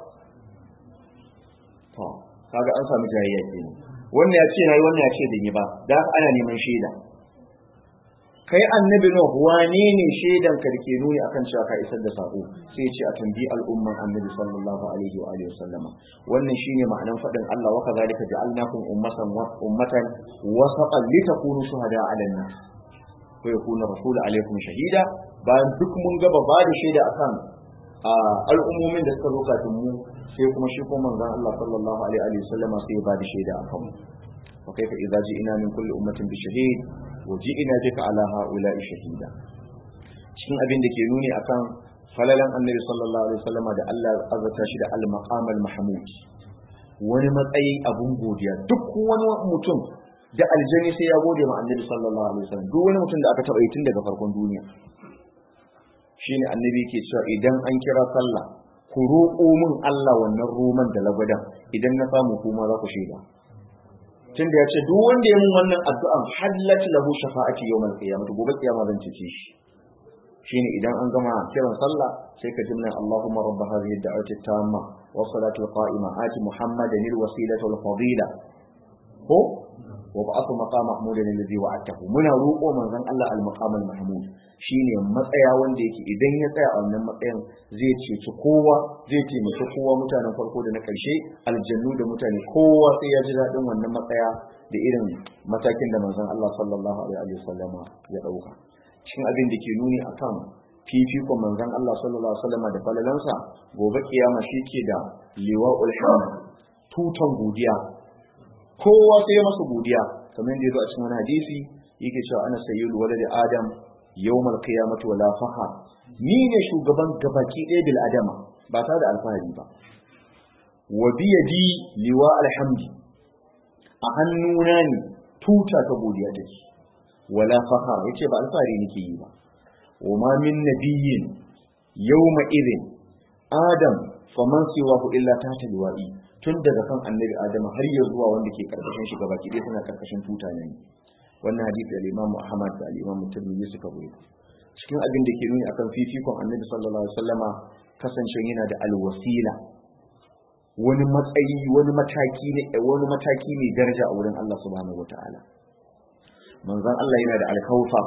to kaga an samu jayayya kenan wannan ya ce nayi wannan ya ce bai yi ba da ana neman shaida kai annabi nuh wane ne shaidan ka dake nuni akan cewa ka isar da sako sai ce a tambayi al'umman annabi sallallahu alaihi wa alihi wasallama wannan shine ma'anan fadin Allah wa kadhalika ja'alnakum ummatan ummatan wasatan litakunu shuhada 'ala an-nas wa yakuna rasul alaikum shahida bayan duk mun gaba ba da shaida akan al'ummomin da suka zo kafin mu sai kuma shi kuma manzon Allah sallallahu alaihi wa sallama sai ya ba da shaida akan mu wa kaifa idza ji'na min kulli ummatin bi shahid wa ji'na bika ala ha'ula'i shahida cikin abin da ke nuni akan falalan annabi sallallahu alaihi wasallam da Allah azata shi da al-maqam al-mahmud wani matsayi abun godiya duk wani mutum da aljani sai ya gode ma annabi sallallahu alaihi wasallam duk wani mutum da aka taba yi tun daga farkon duniya shine annabi yake cewa idan an kira sallah ku roƙo min Allah wannan roman da lagwadan idan na samu kuma za ku shaida tunda ya ce duk wanda ya mun wannan addu'an hallat lahu shafa'ati yawmal qiyamah gobe kiyama zan cece shi shine idan an gama kiran sallah sai ka jimna Allahumma rabb hadhihi ad-da'wati tamma wa salatu qa'ima ati muhammadan al-wasilata wal fadila ko wa ba'athu maqam mahmudan alladhi wa'atahu muna roƙo manzon Allah al-maqam al-mahmud shine matsaya wanda yake idan ya tsaya a wannan matsayin zai ceci kowa zai taimaki kowa mutanen farko da na ƙarshe aljannu da mutane kowa sai ya ji daɗin wannan matsaya da irin matakin da manzon Allah sallallahu alaihi wasallama ya ɗauka cikin abin da ke nuni akan fifikon manzon Allah sallallahu alaihi wasallama da falalansa gobe kiyama shi ke da liwa'ul hamd tutan godiya kowa sai ya masa godiya kamar da ya zo a cikin wani hadisi yake cewa ana sayyidu waladi adam yawmal qiyamati wala faha ni ne shugaban gabaki ɗaya bil adama ba ta da alfahari ba wa biyadi liwa alhamdi a hannuna ne tuta ta godiya take wala faha yace ba alfahari nake yi ba wa ma min nabiyyin yawma idhin adam faman siwahu illa ta liwa'i tun daga kan annabi adama har ya zuwa wanda ke karkashin shi gabaki ɗaya suna karkashin tuta ne wannan hadisi al-Imam Ahmad da al-Imam Tirmidhi suka rubuta cikin abin da ke nuni akan fifikon Annabi sallallahu alaihi wasallama kasancewa yana da al-wasila wani matsayi wani mataki ne wani mataki ne daraja a wurin Allah subhanahu wataala manzon Allah yana da al-kautsar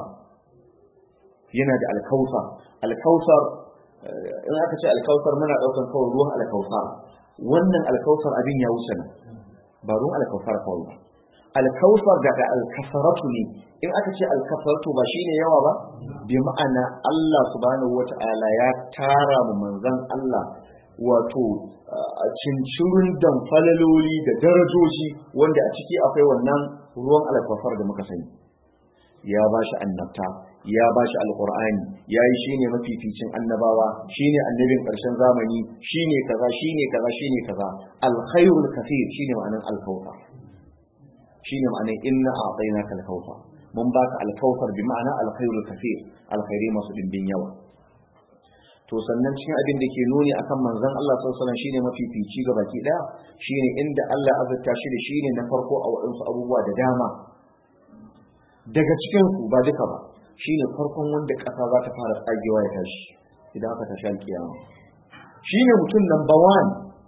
yana da al-kautsar al-kautsar in aka ce al-kautsar muna daukan kawai ruwan al-kautsar wannan al-kautsar abin ya wuce nan ba ruwan al-kautsar kawai ba alkawfar daga alkasaratu ne in aka ce alkasaratu ba shine yawa ba bi ma'ana Allah subhanahu wata'ala ya tara mu manzon Allah wato a cincirin dan falaloli da darajoji wanda a ciki akwai wannan ruwan alkawfar da muka sani ya bashi annabta ya bashi alqur'ani yayi shine mafificin annabawa shine annabin karshen zamani shine kaza shine kaza shine kaza alkhairul kathir shine ma'anan alkawthar shine ma'anan inna a'tainaka alkawthar mun baka alkawthar bi ma'ana alkhairul kathir alkhairi masu dimbin yawa to sannan cikin abin da ke nuni akan manzon Allah sallallahu alaihi wasallam shine mafifici ga baki daya shine inda Allah azurta shi da shine na farko a wadansu abubuwa da dama daga cikin su ba duka ba shine farkon wanda kasa za ta fara tsagewa ya tashi idan aka tashi alkiyama shine mutum number one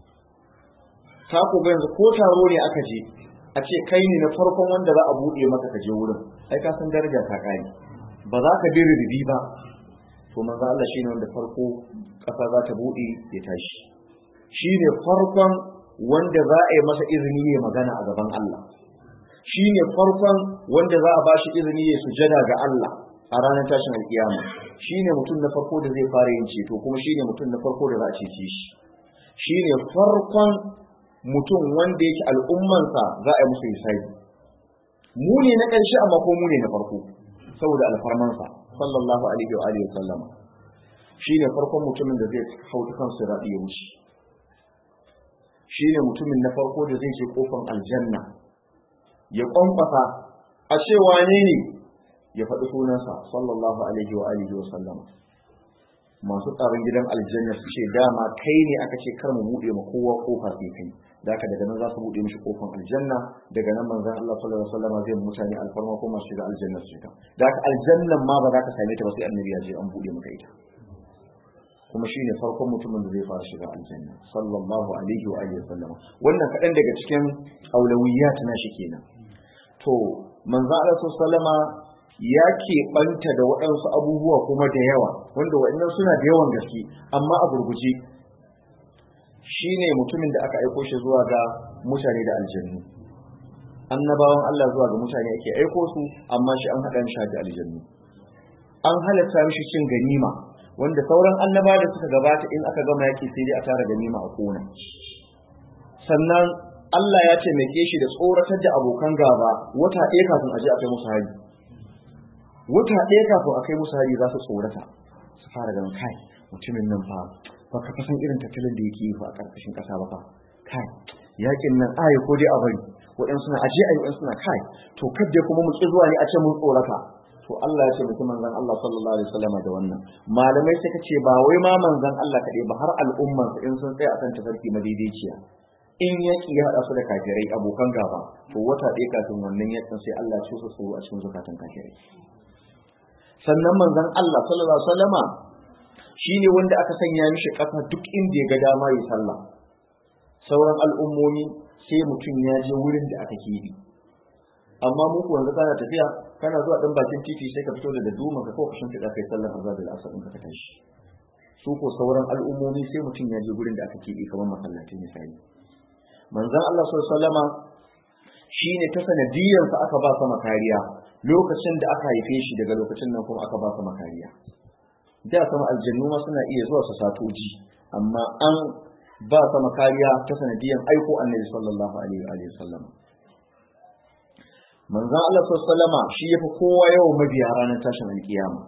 ta ku ga yanzu ko taro ne aka je a ce kai ne na farkon wanda za a buɗe maka ka je wurin ai ka san daraja ta kai ba za ka bi rubi ba to manzo Allah shine wanda farko kasa za ta bude ya tashi shine farkon wanda za a yi masa izini ya magana a gaban Allah shine farkon wanda za a bashi izini ya sujada ga Allah a ranar tashin alkiyama shine mutum na farko da zai fara yin ceto kuma shine mutum na farko da za a cece shi shine farkon mutum wanda yake al'ummansa za a yi musu hisabi mu ne na ƙarshe amma ko mu ne na farko saboda alfarmansa sallallahu alaihi wa alihi sallam shine farkon mutumin da zai hauta kan sirati ya wuce shine mutumin na farko da zai je kofar aljanna ya kwankwasa a ce wane ne ya faɗi sunansa sallallahu alaihi wa alihi wa sallam masu tsaron gidan aljanna su ce dama kai ne aka ce kar mu buɗe ma kowa kofa sai kai da haka daga nan za su buɗe mishi kofar aljanna daga nan manzon Allah sallallahu alaihi wasallam zai mutane alfarma ko masu shiga aljanna su shiga da haka aljannan ma ba za ka same ta ba sai annabi ya je an buɗe maka ita kuma shine farkon mutumin da zai fara shiga aljanna sallallahu alaihi wa alihi wasallam wannan kaɗan daga cikin aulawiyat na shi kenan to manzo Allah sallama ya keɓanta da waɗansu abubuwa kuma da yawa wanda waɗannan suna da yawan gaske amma a gurguje shine mutumin da aka aiko shi zuwa ga mutane da aljannu annabawan Allah zuwa ga mutane ake aiko su amma shi an haɗa shi da aljannu an halatta mishi cin ganima wanda sauran annaba da suka gabata in aka gama yaki sai dai a tara ganima a kona sannan Allah ya taimake shi da tsoratar da abokan gaba wata ɗaya kafin a je a kai musu hari wata ɗaya kafin a kai musu hari za su tsorata su fara ganin kai mutumin nan fa ba ka san irin tattalin da yake yi fa a ƙarƙashin ƙasa ba fa kai yakin nan ayi ko dai a bari waɗansu suna aje ayi waɗansu suna kai to kadda kuma mu ƙi zuwa ne a ce mun tsorata to Allah ya ce mutum manzon Allah sallallahu alaihi wasallam da wannan malamai suka ce ba wai ma manzon Allah kaɗai ba har al'umman in sun tsaya akan tafarki madaidaiciya in yaki ya haɗa su da kafirai abokan gaba to wata ɗaya kafin wannan yakin sai Allah ya ce su a cikin zukatan kafirai sannan manzon Allah sallallahu alaihi wasallama shine wanda aka sanya mishi kafa duk inda ya ga dama yi sallah sauran al'ummomi sai mutum ya je wurin da aka keɓe amma mu ku yanzu kana tafiya kana zuwa dan bakin titi sai ka fito da duma ka kawo kashin da kai sallar azhar da asar in ka tashi su ko sauran al'ummomi sai mutum ya je wurin da aka keɓe kamar masallaci misali manzon Allah sallallahu alaihi wasallama shine ta sanadiyarsa aka ba sama kariya lokacin da aka haife shi daga lokacin nan kuma aka ba sama kariya da sama aljannu ma suna iya zuwa su satoji amma an ba sama kariya ta sanadiyar aiko annabi sallallahu alaihi wa sallam manzon Allah sallallahu alaihi shi yafi kowa yawan mabiya ranar tashin alkiyama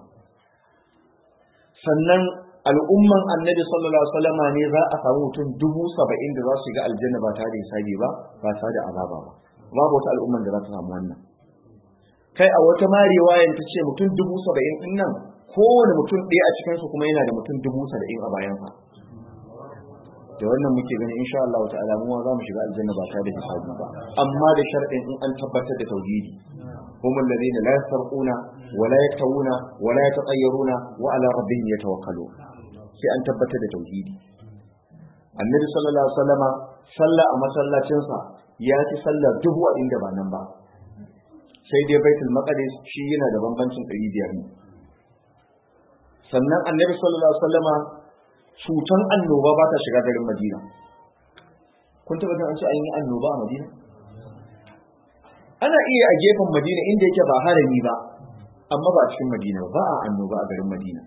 sannan al'umman annabi sallallahu alaihi wasallama ne za a samu mutum dubu saba'in da za su shiga aljanna ba tare da hisabi ba ba tare da azaba ba babu wata al'umman da za ta samu wannan kai a wata ma riwayan ta ce mutum dubu saba'in din nan kowane mutum ɗaya a cikinsu kuma yana da mutum dubu saba'in a bayansa da wannan muke gani insha Allah ta'ala mu za mu shiga aljanna ba tare da hisabi ba amma da sharɗin in an tabbatar da tauhidi هم الذين لا يسرقون ولا يكتوون ولا يتطيرون وعلى ربهم يتوكلون sai an tabbatar da tauhidi annabi sallallahu alaihi wasallama salla a masallacinsa ya ci sallar dubu a inda ba nan ba sai dai baitul maqdis shi yana da bambancin 500 ne sannan annabi sallallahu alaihi wasallama cutan annoba ba ta shiga garin madina kun taba jin an ce an yi annoba a madina ana iya a gefen madina inda yake ba harami ba amma ba cikin madina ba a annoba a garin madina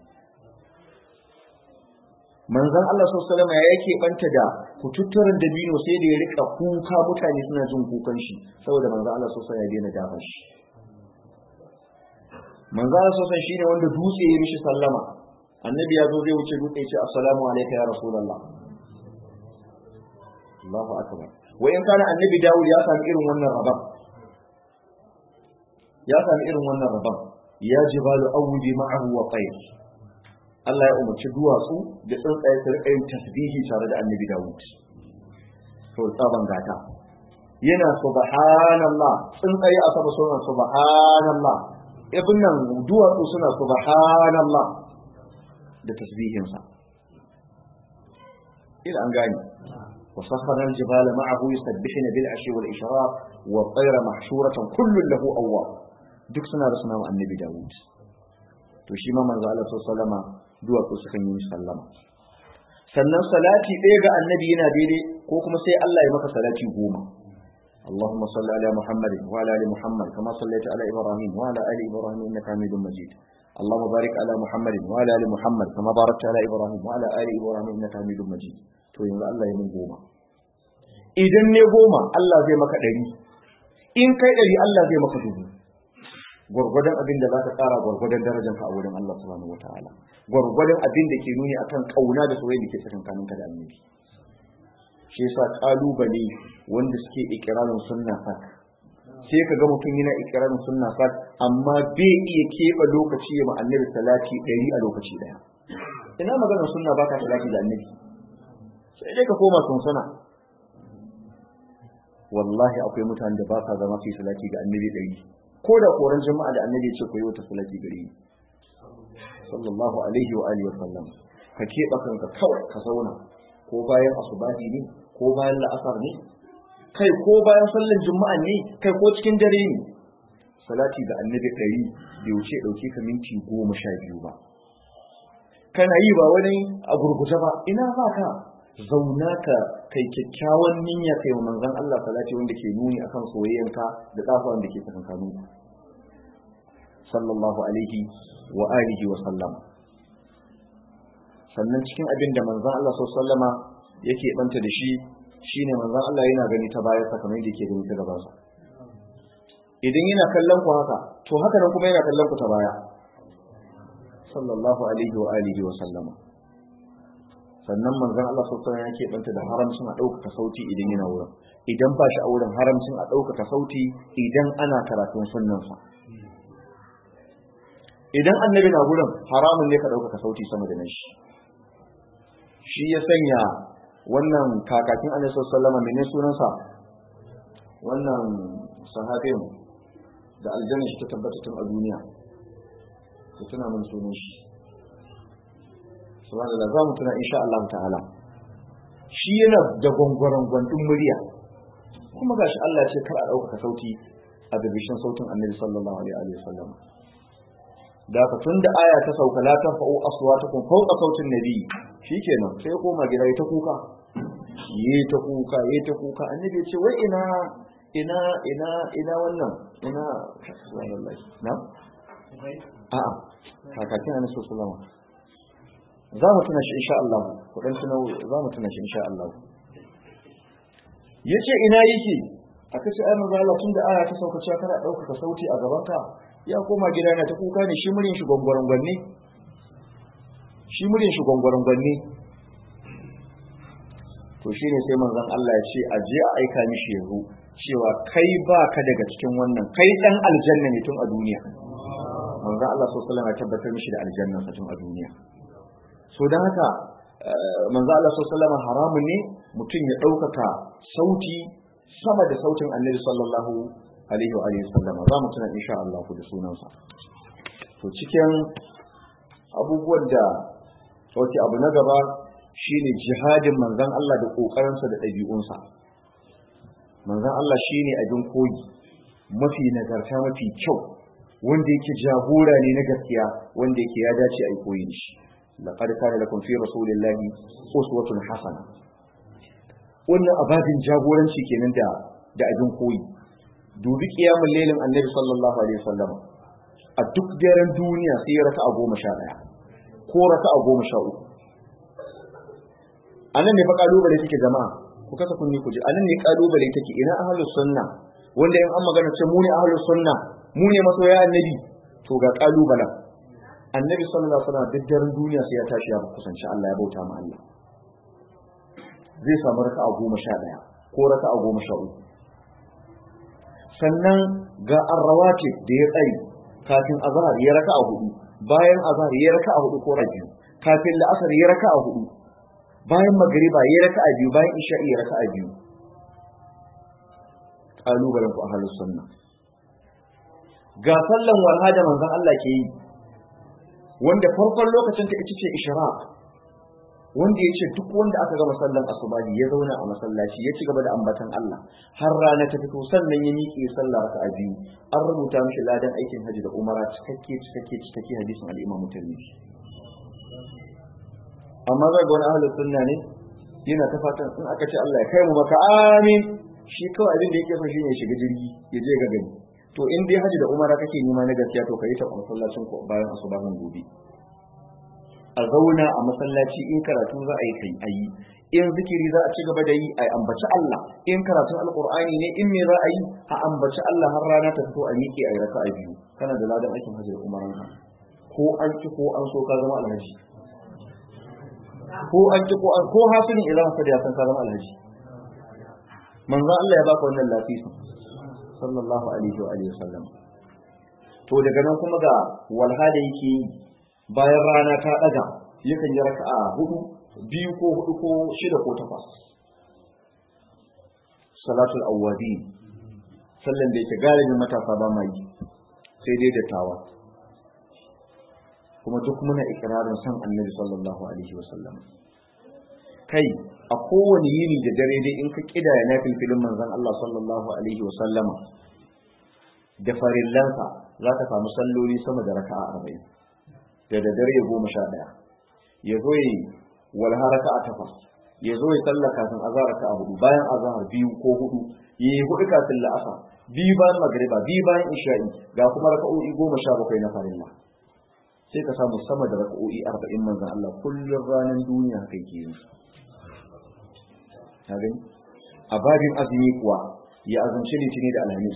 manzon Allah sallallahu alaihi ya yake banta da kututturen dabino sai da ya rika kuka mutane suna jin kukan shi saboda manzon Allah sallallahu alaihi ya daina dafa shi manzo Allah sosan shine wanda dutse ya mishi sallama annabi ya zo zai wuce dutse ya ce assalamu alayka ya rasulullah Allahu akbar wa in kana annabi Dawud ya sami irin wannan rabon ya sami irin wannan rabon ya jibalu awudi ma'ahu wa tayr Allah ya umarci duwatsu da tsuntsaye su rika yin tasbihi tare da annabi Dawud to tsaban gata yana subhanallah tsuntsaye a sama suna subhanallah ibn nan duwatsu suna subhanallah da tasbihinsa ila an gani وسخر الجبال معه يسبحن بالعشي والإشراق والطير محشورة كل له أواب duk suna da suna annabi Dawud to shi ma manzo Allah sallama duwatsu sukan yi sallama sannan salati ɗaya ga annabi yana daidai ko kuma sai Allah ya maka salati goma اللهم صل على محمد وعلى ال محمد كما صليت على ابراهيم وعلى ال ابراهيم انك حميد مجيد اللهم بارك على محمد وعلى ال محمد كما باركت على ابراهيم وعلى ال ابراهيم انك حميد مجيد to yanzu Allah ya min goma idan ne goma Allah zai maka ɗari in kai ɗari Allah zai maka dubu gwargwadon abin da za ka ƙara gwargwadon darajar ka a wurin Allah subhanahu wataala gwargwadon abin da ke nuni akan kauna da soyayya da ke tsakankanin ka da annabi shi yasa kalubale wanda suke ikirarin sunna sak sai ka ga mutum yana ikirarin sunna sak amma bai iya keɓe lokaci ya ma annabi salati ɗari a lokaci ɗaya ina maganar sunna baka salati da annabi sai dai ka koma sunsuna wallahi akwai mutanen da ba sa zama su yi salati ga annabi ɗari ko da koran jama'a da annabi ya ce ku yi wata salati gare ni sallallahu alaihi wa alihi wa sallam ka keɓa kanka kawai ka zauna ko bayan asubahi ne ko bayan la'asar ne kai ko bayan sallar juma'a ne kai ko cikin dare ne salati ga annabi ɗari bai wuce ɗauke ka minti goma sha biyu ba kana yi ba wani a gurguje ba ina ba ka zauna ka kai kyakkyawan niyya kai wa manzon Allah salati wanda ke nuni akan soyayyanka da tsafawan da ke tsakankanin ku sallallahu alaihi wa alihi wa sallam sannan cikin abin da manzon Allah sallama yake banta da shi shine manzon Allah yana gani ta baya kamar yadda yake gani ta gaban sa idan yana kallon ku haka to haka nan kuma yana kallon ku ta baya sallallahu alaihi wa alihi wa sallama sannan manzon Allah sallallahu alaihi yake banta da haramcin a ɗaukaka sauti idan yana wurin idan ba shi a wurin haramcin a ɗaukaka sauti idan ana karatun sunnansa idan annabi na wurin haramun ne ka ɗaukaka sauti sama da nashi shi ya sanya wannan kakakin annabi sallallahu alaihi wasallam menene sunansa wannan sahabin da aljanna shi ta tabbata tun a duniya ku tuna mun sunan shi subhanallah za mu tuna insha Allah ta'ala shi yana da gwangwaran gwandun murya kuma gashi Allah ce kar a ɗaukaka sauti a bibishin sautin annabi sallallahu alaihi wa sallam da ka tunda aya ta sauka la tafa'u aswatakum fawqa sautin nabi shikenan sai koma gida ya ta kuka yi ta kuka yi ta kuka annabi ya ce wai ina ina ina ina wannan ina subhanallah na a'a kakakin annabi sallallahu alaihi wa za mu tuna shi insha Allah ku dan tuna za mu tuna shi insha Allah yace ina yake aka ce ai manzo Allah tunda aya ta sauka cewa kana dauka sauti a gaban ka ya koma gida na ta kuka ne shi murin shi gonggoron gwanne shi murin shi gonggoron gwanne to shine sai manzon Allah ya ce a je a aika mishi yazo cewa kai ba ka daga cikin wannan kai dan aljanna ne tun a duniya manzon Allah sallallahu alaihi wasallam ya tabbatar mishi da aljanna tun a duniya so don haka manzo Allah sallallahu haramun ne mutum ya ɗaukaka sauti sama da sautin annabi sallallahu alaihi wa alihi sallam za mu tuna insha Allah da sunansa to cikin abubuwan da sauki abu na gaba shine jihadin manzon Allah da kokarinsa da ɗabi'unsa manzon Allah shine abin koyi mafi nagarta mafi kyau wanda yake jagora ne na gaskiya wanda yake ya dace a yi koyi da shi laqad kana lakum fi rasulillahi uswatun hasana wannan ababin jagoranci kenan da da abin koyi dubi kiyamul lailin annabi sallallahu alaihi wasallam a duk daren duniya sai ya raka a goma sha ɗaya ko raka a goma sha uku a nan ne fa kalubale take jama'a ku kasa kunni ku ji a nan ne kalubale take ina ahlus sunna wanda in an magana ce mu ne ahlus sunna mu ne masoya annabi to to ga kalubalen annabi sallallahu alaihi wasallam duk daren duniya sai ya tashi ya kusanci Allah ya bauta ma Allah zai samu raka'a goma sha ɗaya ko raka'a goma sha uku sannan ga arrawatib da ya tsari kafin azhar ya raka'a hudu bayan azhar ya raka'a hudu ko biyu kafin la'asar ya raka'a hudu bayan magriba ya raka'a biyu bayan isha'i ya raka'a biyu kalubalen ku ahlus sunna ga sallan walha da manzon Allah ke yi wanda farkon lokacin ta ita ce ishraq wanda ya ce duk wanda aka gama sallan asubahi ya zauna a masallaci ya ci gaba da ambatan Allah har rana ta fito sannan ya miƙe sallah raka'a biyu an rubuta mishi ladan aikin haji da umara cikakke cikakke cikakke hadisin al-Imam Tirmidhi amma za ga wani ahlus sunna ne yana ta fatan in aka ce Allah ya kai mu maka amin shi kawai abin da yake so shine shiga jirgi ya je ga gani to in dai haji da umara kake nema na gaskiya to kai ta masallacin ku bayan asubahin gobe a zauna a masallaci in karatu za a yi kai ayi in zikiri za a ci gaba da yi a ambaci Allah in karatun alqur'ani ne in me za a yi a ambaci Allah har rana ta fito a miƙe a yi raka'a biyu kana da ladan aikin hajji da umaran ka ko an ki ko an so ka zama alhaji ko an ki ko an ko hasilin idan ka da san ka zama alhaji manzo Allah ya baka wannan lafiya sallallahu alaihi wa alihi wasallam to daga nan kuma ga walha da yake yi bayan rana ta ɗaga yakan yi raka'a hudu biyu ko hudu ko shida ko takwas salatul awwabi sallan da yake galibin matasa ba ma yi sai dai da tawa kuma duk muna ikirarin san annabi sallallahu alaihi wasallam kai a kowane yini da dare dai in ka kidaya na filfilin manzon Allah sallallahu alaihi wasallama da farillansa za ka samu salloli sama da raka'a arba'in da da dare goma sha ɗaya ya zo yi walha raka'a takwas ya zo ya sallah kafin azhar raka'a hudu bayan azhar biyu ko hudu ya yi hudu kafin la'asar biyu bayan magriba biyu bayan isha'i ga kuma raka'o'i goma sha bakwai na farilla sai ka samu sama da raka'o'i arba'in manzan Allah kullum ranar duniya haka yake yi ka gani a babin azumi kuwa ya azumci litini da alhamis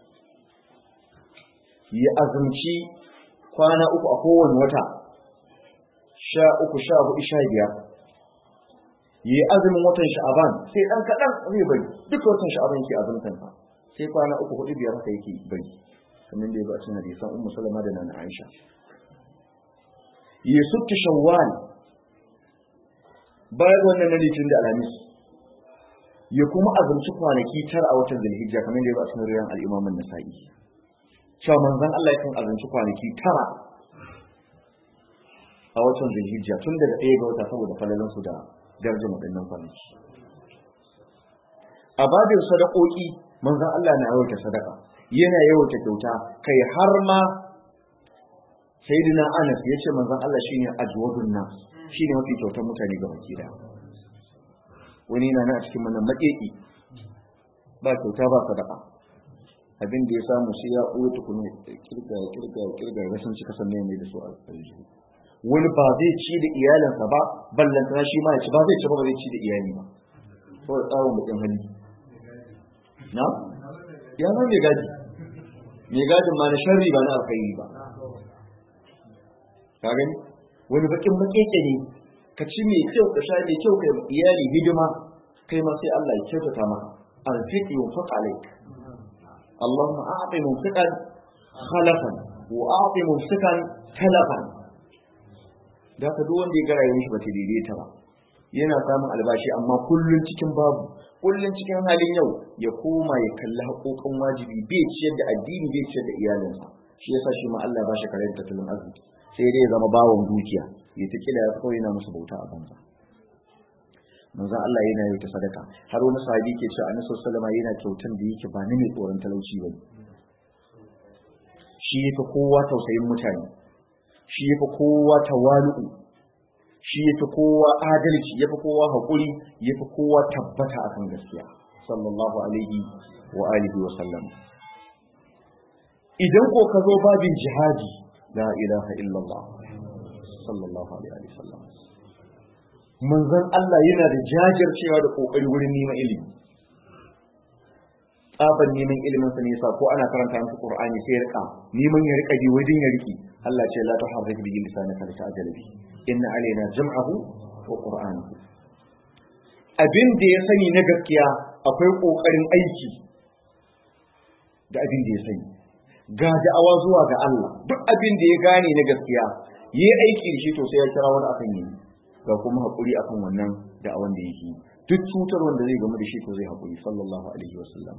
ya azumci kwana uku a kowane wata sha uku sha hudu sha biyar yi azumin watan sha'aban sai dan kaɗan zai bari duk watan sha'aban yake azumtan sa sai kwana uku hudu biyar haka yake bari kamar da ya ba cikin hadisan ummu salama da nana aisha yi suttu shawwal bayan wannan na litin da alhamis ya kuma azumci kwanaki tara a watan zulhijja kamar da ya ba cikin riyan al-imam an-nasa'i cewa manzon Allah yakan azumci kwanaki tara a watan zulhijja tun daga ɗaya ga wata saboda falalan su da darajar waɗannan kwanaki a babin sadakoki manzon Allah na yawaita sadaka yana yawaita kyauta kai har ma sayyidina Anas ya ce manzon Allah shine ajwadun nas shine mafi kyautar mutane ga baki da wani na na cikin mana maƙeƙi ba kyauta ba sadaka abin da ya samu sai ya ɓoye tukuni kirga kirga kirga ga sun cika sannan mai da su a aljihu wani ba zai ci da iyalinsa ba ballantana shi ma ya ci ba zai ci ba zai ci da iyali ba saboda tsawon bakin hali na ya zama mai gadi mai gadin ma na sharri ba na alkhairi ba ka gani wani bakin makeke ne ka ci mai kyau ka sha mai kyau ka iyali hidima kai ma sai Allah ya kyautata maka arfiqi wa faq alayk اللهم أعط ممسكا خلفا وأعط ممسكا تلفا da ka duk wanda ya ga rayuwar shi ba ta daidaita ba yana samun albashi amma kullun cikin babu kullun cikin halin yau ya koma ya kalli haƙoƙin wajibi bai ciyar da addini bai ciyar da iyalinsa shi yasa shi ma Allah ba shi kare tattalin arziki sai dai ya zama bawon dukiya ya ta kila ya kawai yana musu bauta a banza manzon Allah yana yi ta sadaka har wani sahabi ke cewa annabi sallallahu alaihi yana kyautan da yake ba ni mai tsoron talauci bane shi yafi kowa tausayin mutane shi yafi kowa tawalu shi yafi kowa adalci yafi kowa hakuri yafi kowa tabbata akan gaskiya sallallahu alaihi wa alihi wa sallam idan ko ka zo babin jihadi la ilaha illallah sallallahu alaihi wa sallam manzon Allah yana da jajircewa da kokari wurin neman ilimi tsaban neman ilimin sa ne yasa ko ana karanta masa qur'ani sai ya rika neman ya rika bi wajen ya riki Allah ce la tuharrik bihi lisanaka lita'jala bi inna alaina jam'ahu wa qur'anahu abin da ya sani na gaskiya akwai kokarin aiki da abin da ya sani ga da'awa zuwa ga Allah duk abin da ya gane na gaskiya yi aiki da shi to sai ya kira wani akan yi ga kuma hakuri akan wannan da'awan da yake duk cutar wanda zai gamu da shi to zai hakuri sallallahu alaihi wasallam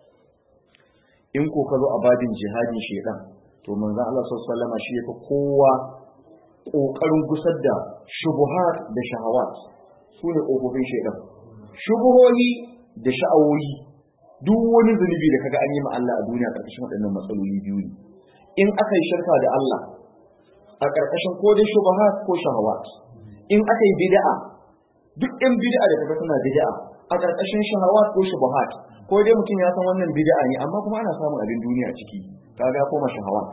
in ko ka zo a badin jihadin shedan to manzon Allah sallallahu alaihi wasallam shi yafi kowa kokarin gusar da shubuhat da shahawat su ne kofofin shedan shubuhohi da sha'awoyi duk wani zunubi da kaga an yi ma Allah a duniya karkashin waɗannan matsaloli biyu ne in aka yi shirka da Allah a karkashin ko dai shubuhat ko shahawat in aka yi bid'a duk ɗan bid'a da kaga suna bid'a a karkashin shahawat ko shubuhat ko dai mutum ya san wannan bid'a ne amma kuma ana samun abin duniya ciki kaga koma shahawat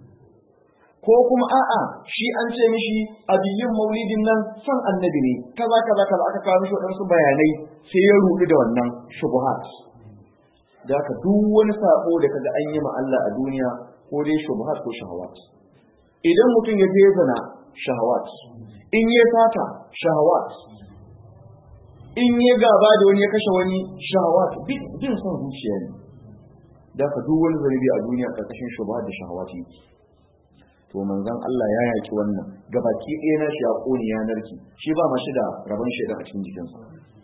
ko kuma a'a shi an ce mishi abiyin maulidin nan san annabi ne kaza kaza kaza aka kawo mishi waɗansu bayanai sai ya rudu da wannan shubuhat da ka duk wani sako da kaga an yi ma Allah a duniya ko dai shubuhat ko shahawat idan mutum ya je zina shahawat in ya sata shahawat in ya gaba da wani ya kashe wani shahawat bin son zuciya ne da ka duk wani zanibi a duniya karkashin shubuhat da shahawat yake to manzon Allah ya yaki wannan gabaki ɗaya na shi a ƙoni ya narki shi ba mashi da rabon shaidan a cikin jikinsa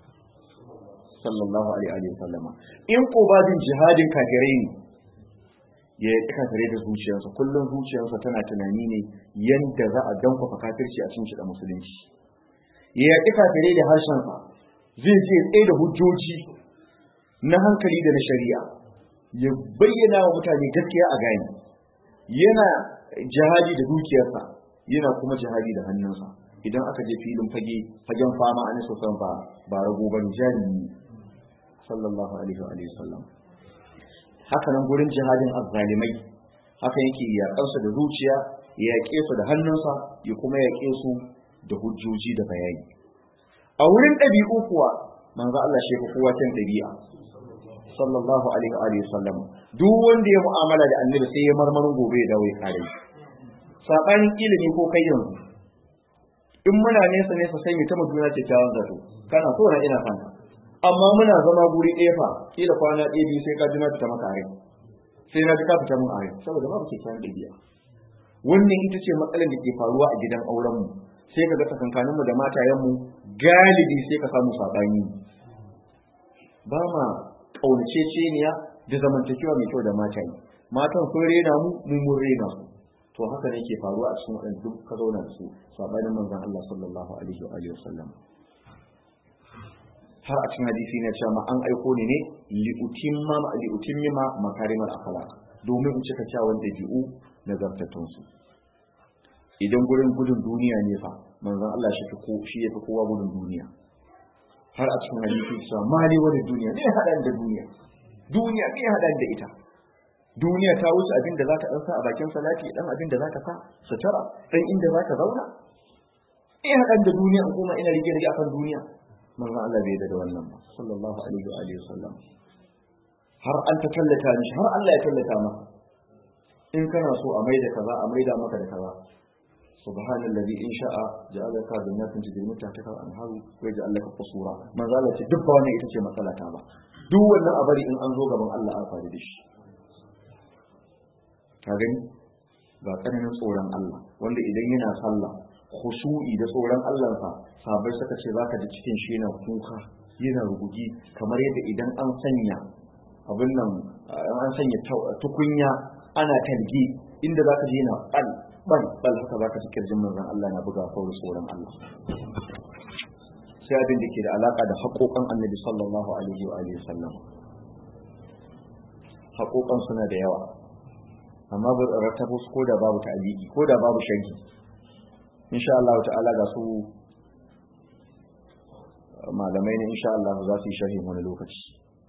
sallallahu alaihi wa sallama in ko babin jihadin kafirai ne ya yi kafirai da zuciyarsa kullum zuciyarsa tana tunani ne yadda za a dankwafa kafirci a cikin da musulunci ya yaƙi kafirai da harshensa zai je tsaye da hujjoji na hankali da na shari'a ya bayyana wa mutane gaskiya a gani yana jihadi da dukiyarsa yana kuma jihadi da hannunsa idan aka je filin fage fagen fama an so san ba ba rago ban jarimi sallallahu alaihi wa sallam haka nan gurin jihadin azzalimai haka yake yaƙar su da zuciya ya yaƙe su da hannunsa ya kuma yaƙe su da hujjoji da bayani a wurin ɗabi'u kuwa manzo Allah shi kowa can ɗabi'a sallallahu alaihi wa sallam duk wanda ya mu'amala da annabi sai ya marmarin gobe ya dawo ya kare sabanin ilimi ko kai yanzu in muna nesa nesa sai mu ta mutuna ce ta zato kana so na ina son amma muna zama guri ɗaya fa kila kwana ɗaya biyu sai ka ji na fita maka are sai na ji ka fita mun are saboda babu kyakkyawan ɗabi'a wannan ita ce matsalar da ke faruwa a gidan auren mu sai ka ga tsakankanin mu da matayen mu galibi sai ka samu sabani ba ma kaunaceceniya da zamantakewa mai kyau da mata yi matan sun rena mu mu mun rena su to haka ne ke faruwa a cikin waɗanda duk ka zauna da su sabanin manzon Allah sallallahu alaihi wa alihi wasallam har a cikin hadisi ne cewa ma an aiko ni ne li utimma li utimmima makarimal akhlaq domin in cika kyawun dabi'u na zartattun su idan gurin gudun duniya ne fa manzon Allah shi ko shi yafi kowa gudun duniya har a cikin hadisi cewa mali wani duniya ne hadan da duniya duniya ne hadan da ita duniya ta wuce abin da za ka ɗansa a bakin salati ɗan abin da za ka sa sutura ɗan inda za ka zauna in haɗan da duniya in kuma ina rige rige akan duniya manzon Allah bai da wannan ba sallallahu alaihi wa alihi wasallam har an ta tallata mishi har Allah ya tallata maka in kana so a maida kaza a maida maka da kaza subhanallazi in sha'a ja'alaka jannatin tajri min tahtiha al-anharu wa yaj'al laka qusura manzo Allah ce duk ba wannan ita ce matsala ta ba duk wannan a bari in an zo gaban Allah an faru da shi ka gani ga tsananin tsoron Allah wanda idan yana sallah khushu'i da tsoron Allah sa sabai suka ce zaka ji cikin shi yana kuka yana rugugi kamar yadda idan an sanya abin nan an sanya tukunya ana talgi inda zaka ji yana bal bal bal haka zaka ji kirjin manzon Allah na buga sauri tsoron Allah sai abin da ke da alaka da haƙoƙan annabi sallallahu alaihi wa alihi sallam haƙoƙan suna da yawa amma ba rattabo su ko da babu ta'aliki ko da babu sharhi insha Allah ta'ala ga su malamai ne insha Allah za su yi sharhi wani lokaci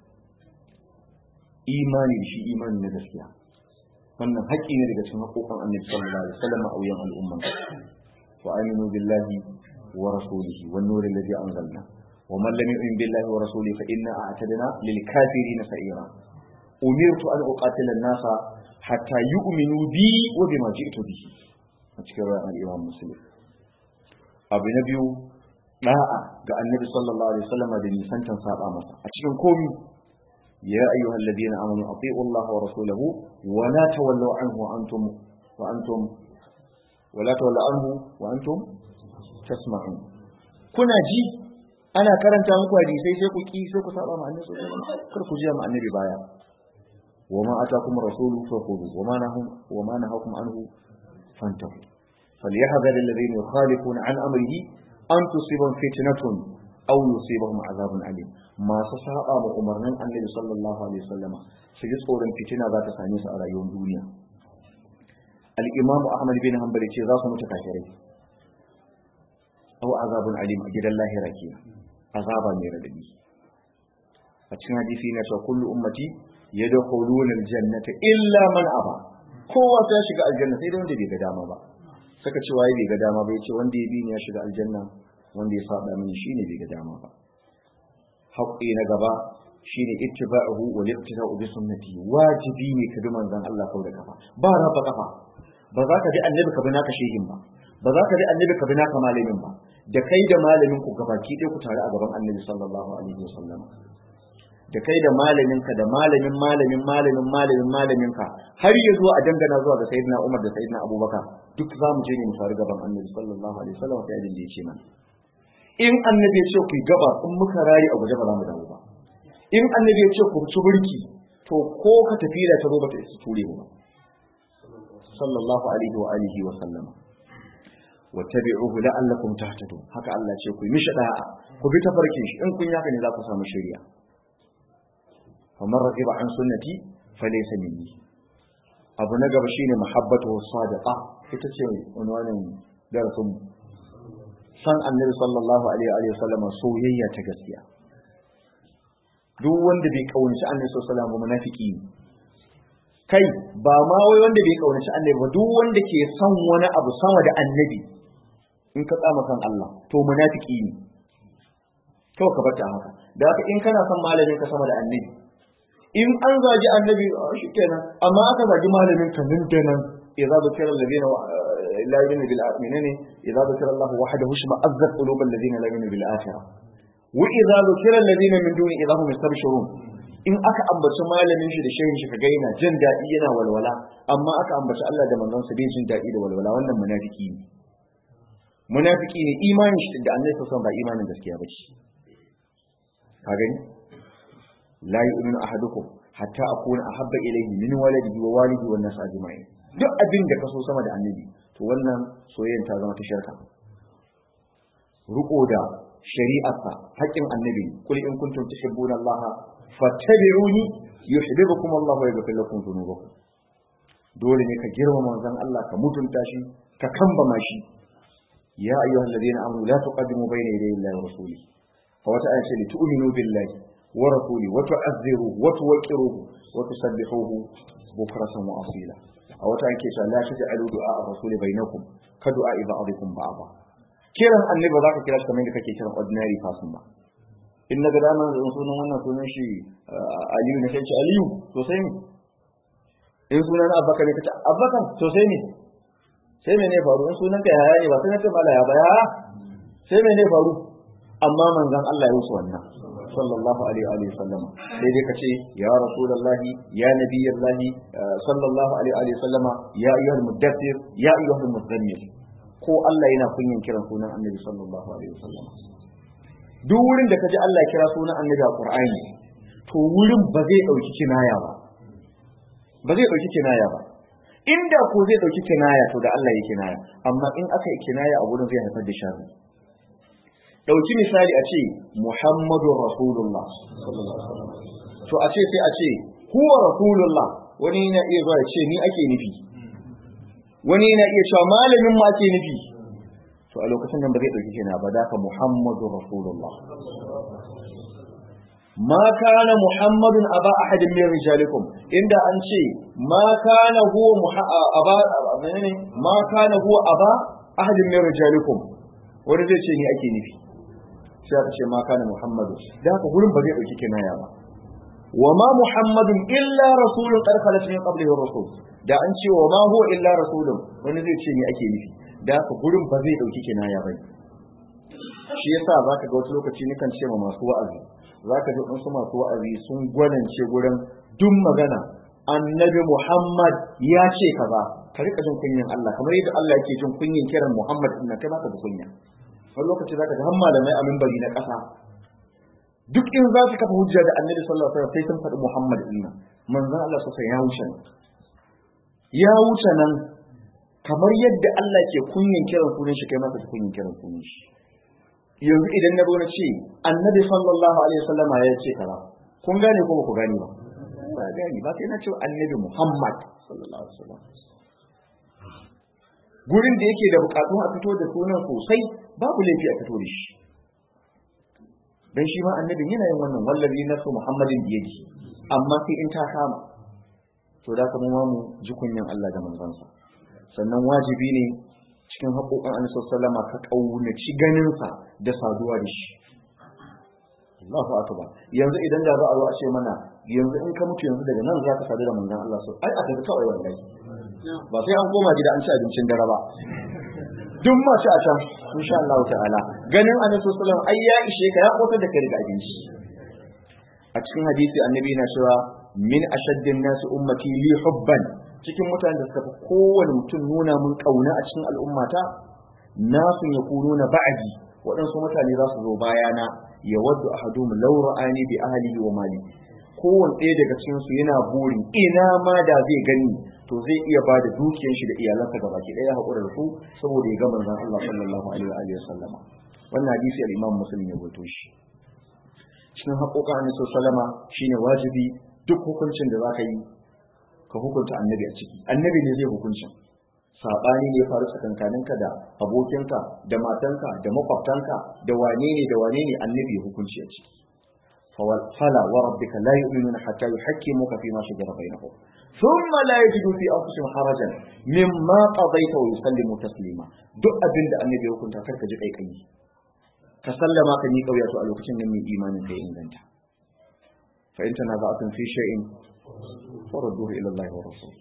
imani da shi imani na gaskiya wannan haƙƙi ne daga cikin haƙoƙan annabi sallallahu alaihi wasallam a wuyan al'umma wa aminu billahi wa rasulihi wan nuri alladhi anzalna wa man lam yu'min billahi wa rasulihi fa inna a'tadna lil kafirin sa'ira umirtu an uqatila an-nasa hatta yu'minu bi wa bima ji'tu bihi a cikin ra'ayin Imam Muslim abu na biyu da'a ga Annabi sallallahu alaihi wasallam da nisantan saba masa a cikin komi ya ayyuhal ladina amanu ati'u Allah wa rasulahu wa la tawallu anhu wa antum wa antum wa la tawallu anhu wa antum tasma'un kuna ji ana karanta muku hadisai sai ku ki sai ku saba ma Annabi sallallahu alaihi wasallam kar ku ji ma Annabi baya وما أتاكم الرسول فخذوه وما نهاكم وما نهاكم عنه فانتهوا فليحذر الذين يخالفون عن أمره أن تصيبهم فتنة أو يصيبهم عذاب أليم ما سساء أمرنا النبي صلى الله عليه وسلم سجد صورا فتنة ذات سانيس على يوم دنيا الإمام أحمد بن حنبل ذات متكاثرين أو عذاب أليم أجد الله راكيا عذابا من الذي أتشنا حديثنا كل أمتي yadkhuluna aljannata illa man aba kowa sai ya shiga aljanna sai dai wanda bai ga dama ba saka ce waye bai ga dama ba yace wanda ya bi ni ya shiga aljanna wanda ya saba mini shine bai ga dama ba haƙƙi na gaba shine ittiba'uhu wa liqtida'u bi sunnati wajibi ne ka bi manzon Allah kau da kafa ba rafa kafa ba za ka bi annabi ka bi naka shehin ba ba za ka bi annabi ka bi naka malamin ba da kai da malamin ku gabaki ɗaya ku tare a gaban annabi sallallahu alaihi wasallam da kai da malaminka da malamin malamin malamin malamin malaminka har ya zuwa a dangana zuwa ga sayyidina Umar da sayyidina Abubakar duk za mu je ne mu faru gaban Annabi sallallahu alaihi wasallam sai ajin da yake mana in Annabi ya ce ku gaba in muka rayi a guje ba za mu dawo ba in Annabi ya ce ku ci burki to ko ka tafi da ta zo ba ta isa ture ba sallallahu alaihi wa alihi wa sallama wattabi'uhu la'allakum tahtadun haka Allah ce ku yi mishi da'a ku bi tafarkin shi in kun yaka ne za ku samu shari'a ومن رغب عن سنتي فليس مني abu na gaba shine muhabbatu sadiqa ita ce unwanin darasin san annabi sallallahu alaihi wa sallam soyayya ta gaskiya duk wanda bai kaunaci annabi sallallahu alaihi wa sallam munafiki ne kai ba ma wai wanda bai kaunaci annabi ba duk wanda ke son wani abu sama da annabi in ka tsama kan Allah to munafiki ne kawai ka bata haka da haka in kana son malamin ka sama da annabi in an zagi annabi shi kenan amma aka zagi malamin ka nan da nan idza zikra alladhina la yu'minu bil menene idza zikra Allah wahdahu shma azzat qulubal ladina la yu'minu bil akhirah wa idza zikra alladhina min duni idza hum yastabshirun in aka ambaci malamin shi da shehin shi kaga yana jin daɗi yana walwala amma aka ambaci Allah da manzon sa bai jin daɗi da walwala wannan munafiki ne munafiki ne imanin shi da annabi sallallahu alaihi wasallam ba imanin gaskiya ba ce ka gani la yu'minu ahadukum hatta akuna ahabba ilayhi min waladihi wa walidihi wan nas ajma'in duk abin da kaso sama da annabi to wannan soyayyen ta zama ta shirka ruko da shari'arsa haƙƙin annabi kul in kuntum tuhibbuna allaha fattabi'uni yuhibbukum allah wa yaghfir lakum dhunubakum dole ne ka girmama manzon Allah ka mutunta shi ka kambama shi ya ayyuhalladhina amanu la tuqaddimu bayna yaday illahi wa rasulihi fa wata aya ce li tu'minu billahi ورسوله وتعذروه وتوقروه وتسبحوه بكرة وأصيلا أو تأنكي لا تجعلوا دعاء الرسول بينكم كدعاء بعضكم بعضا kiran annabi za ka kira shi kamar da kake kiran ordinary person ba in na ga dama da sunan wannan sunan shi aliyu na sai ce aliyu to sai ne in sunan abbakar ne kace abbakar to sai ne sai me ne faru in sunan ka yaya ne ba sai na ce mala ya baya sai me ne faru amma manzon Allah ya wuce wannan sallallahu alaihi wa sallama sai dai kace ya rasulullahi ya nabiyallahi sallallahu alaihi wa sallama ya ayyuhal muddathir ya ayyuhal muzammil ko Allah yana kunyin kiran sunan annabi sallallahu alaihi wa sallama duk wurin da kaji Allah ya kira sunan annabi a Qur'ani to wurin ba zai dauki kinaya ba ba zai dauki kinaya ba inda ko zai dauki kinaya to da Allah ya kinaya amma in aka yi kinaya a wurin zai haifar da sharri ɗauki misali a ce Muhammadun Rasulullah to a ce sai a ce huwa Rasulullah wani yana iya zuwa ya ce ni ake nufi wani yana iya cewa malamin ma ake nufi to a lokacin nan ba zai ɗauki kina ba da ka Muhammadun Rasulullah ma kana Muhammadun aba ahadin min rijalikum inda an ce ma kana huwa aba menene ma kana huwa aba ahadin min rijalikum wani zai ce ni ake nufi sai aka ce ma kana muhammadu da haka gurin ba zai dauki kinaya ba wa ma muhammadun illa rasulun qad khalat min qablihi rusul da an ce wa ma huwa illa rasulun wani zai ce me ake nufi da haka gurin ba zai dauki kinaya ba shi yasa zaka ga wasu lokaci nikan ce ma masu wa'azi zaka ji wasu masu wa'azi sun gwanance gurin duk magana annabi muhammad ya ce kaza ka rika jin kunyin Allah kamar yadda Allah yake jin kunyin kiran muhammad din kai baka da kunya wani lokaci zaka ga har malamai a minbari na ƙasa duk in za su kafa hujja da annabi sallallahu alaihi wasallam sai sun faɗi muhammad din nan manzon Allah sosai ya wuce nan ya wuce nan kamar yadda Allah ke kunyin kiran sunan shi kai masa kunyin kiran sunan shi yanzu idan na zo na ce annabi sallallahu alaihi wasallama ya ce kaza kun gane ko ba ku gane ba ba gane ba sai na ce annabi muhammad sallallahu alaihi wasallam gurin da yake da bukatun a fito da sunan sosai babu laifi a fito da shi dan shi ma annabin yana yin wannan wallazi nasu muhammadin biyadi amma sai in ta kama to da kuma mu ji kunyan Allah da manzansa sannan wajibi ne cikin haƙoƙan annabi sallama ka kaunaci ganinsa da saduwa da shi Allahu akbar yanzu idan da za a zo a ce mana yanzu in ka mutu yanzu daga nan za ka sadu da manzon Allah so ai a tafi kawai wallahi ba sai an koma gida an ci abincin dare ba duk ma ci a can insha Allah ta'ala ganin annabi sallallahu alaihi wasallam ai ya ishe ka ya kotar da kai daga abinci a cikin hadisi annabi na cewa min ashaddin nasu ummati li hubban cikin mutanen da suka fi kowane mutum nuna mun kauna a cikin al'ummata nasu yakununa ba'di waɗansu mutane za su zo bayana ya waddu ahadum law ra'ani bi ahlihi wa mali kowanne ɗaya daga cikin su yana burin ina ma da zai gani to zai iya ba da dukiyar shi da iyalansa gaba ki ɗaya haƙura da su saboda ya ga manzon Allah sallallahu alaihi wa sallama wannan hadisi al-Imam Muslim ya rawaito shi cikin haƙoƙan Annabi sallama shine wajibi duk hukuncin da zaka yi ka hukunta annabi a ciki annabi ne zai hukuncin sabani ne faru tsakankaninka da abokinka da matanka da makwabtanka da wane ne da wane ne annabi ya hukunci a ciki fala wa rabbika la yu'minuna hatta yuhaqqimuka fi ma shajara bainahum thumma la yajidu fi anfusihim harajan mimma qadayta wa yusallimu taslima duk abin da annabi ya hukunta karka ji kai kai ka sallama ka ni kauya to a lokacin nan mai imanin kai inganta fa in tanaza'atun fi shay'in farudduhu ila Allah wa rasul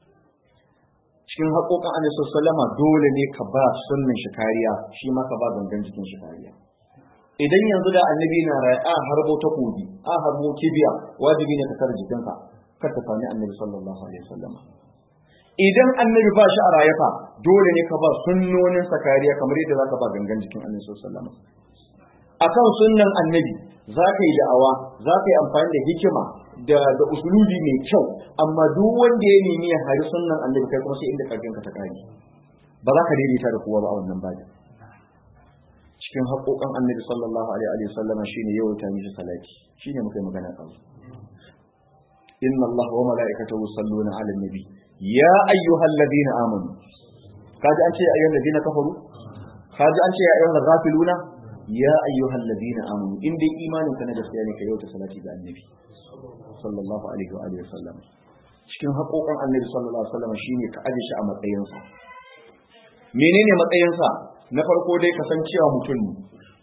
cikin haƙoƙan annabi sallama dole ne ka ba sunnan shi kariya shi ma ka ba gangan jikin shi kariya idan yanzu da annabi na rai a harbo ta kogi a harbo kibiya wajibi ne ka kare jikinka kar ta sami annabi sallallahu alaihi wasallam idan annabi ba shi a rayafa dole ne ka ba sunnonin sa kariya kamar yadda zaka ba gangan jikin annabi sallallahu alaihi wasallam akan sunnan annabi za ka yi da'awa za ka yi amfani da hikima da da usulubi mai kyau amma duk wanda ya nemi ya hari sunnan annabi kai kuma sai inda karfin ka ta kare ba za ka daidaita da kowa ba a wannan bajin cikin haƙoƙan annabi sallallahu alaihi wa sallama shine yawaita mishi salati shine muka yi magana kan inna Allah wa mala'ikatahu yusalluna 'alan nabi ya ayyuhalladhina amanu kaji an ce ya ayyuhalladhina kafaru kaji an ce ya ayyuhal ghafiluna ya ayyuhalladhina amanu in dai imanin ka na gaskiya ne ka yawaita salati ga annabi sallallahu alaihi wa alihi wasallam cikin haƙoƙan annabi sallallahu alaihi wasallam shine ka aje shi a matsayinsa menene matsayinsa na farko dai kasancewa mutum ne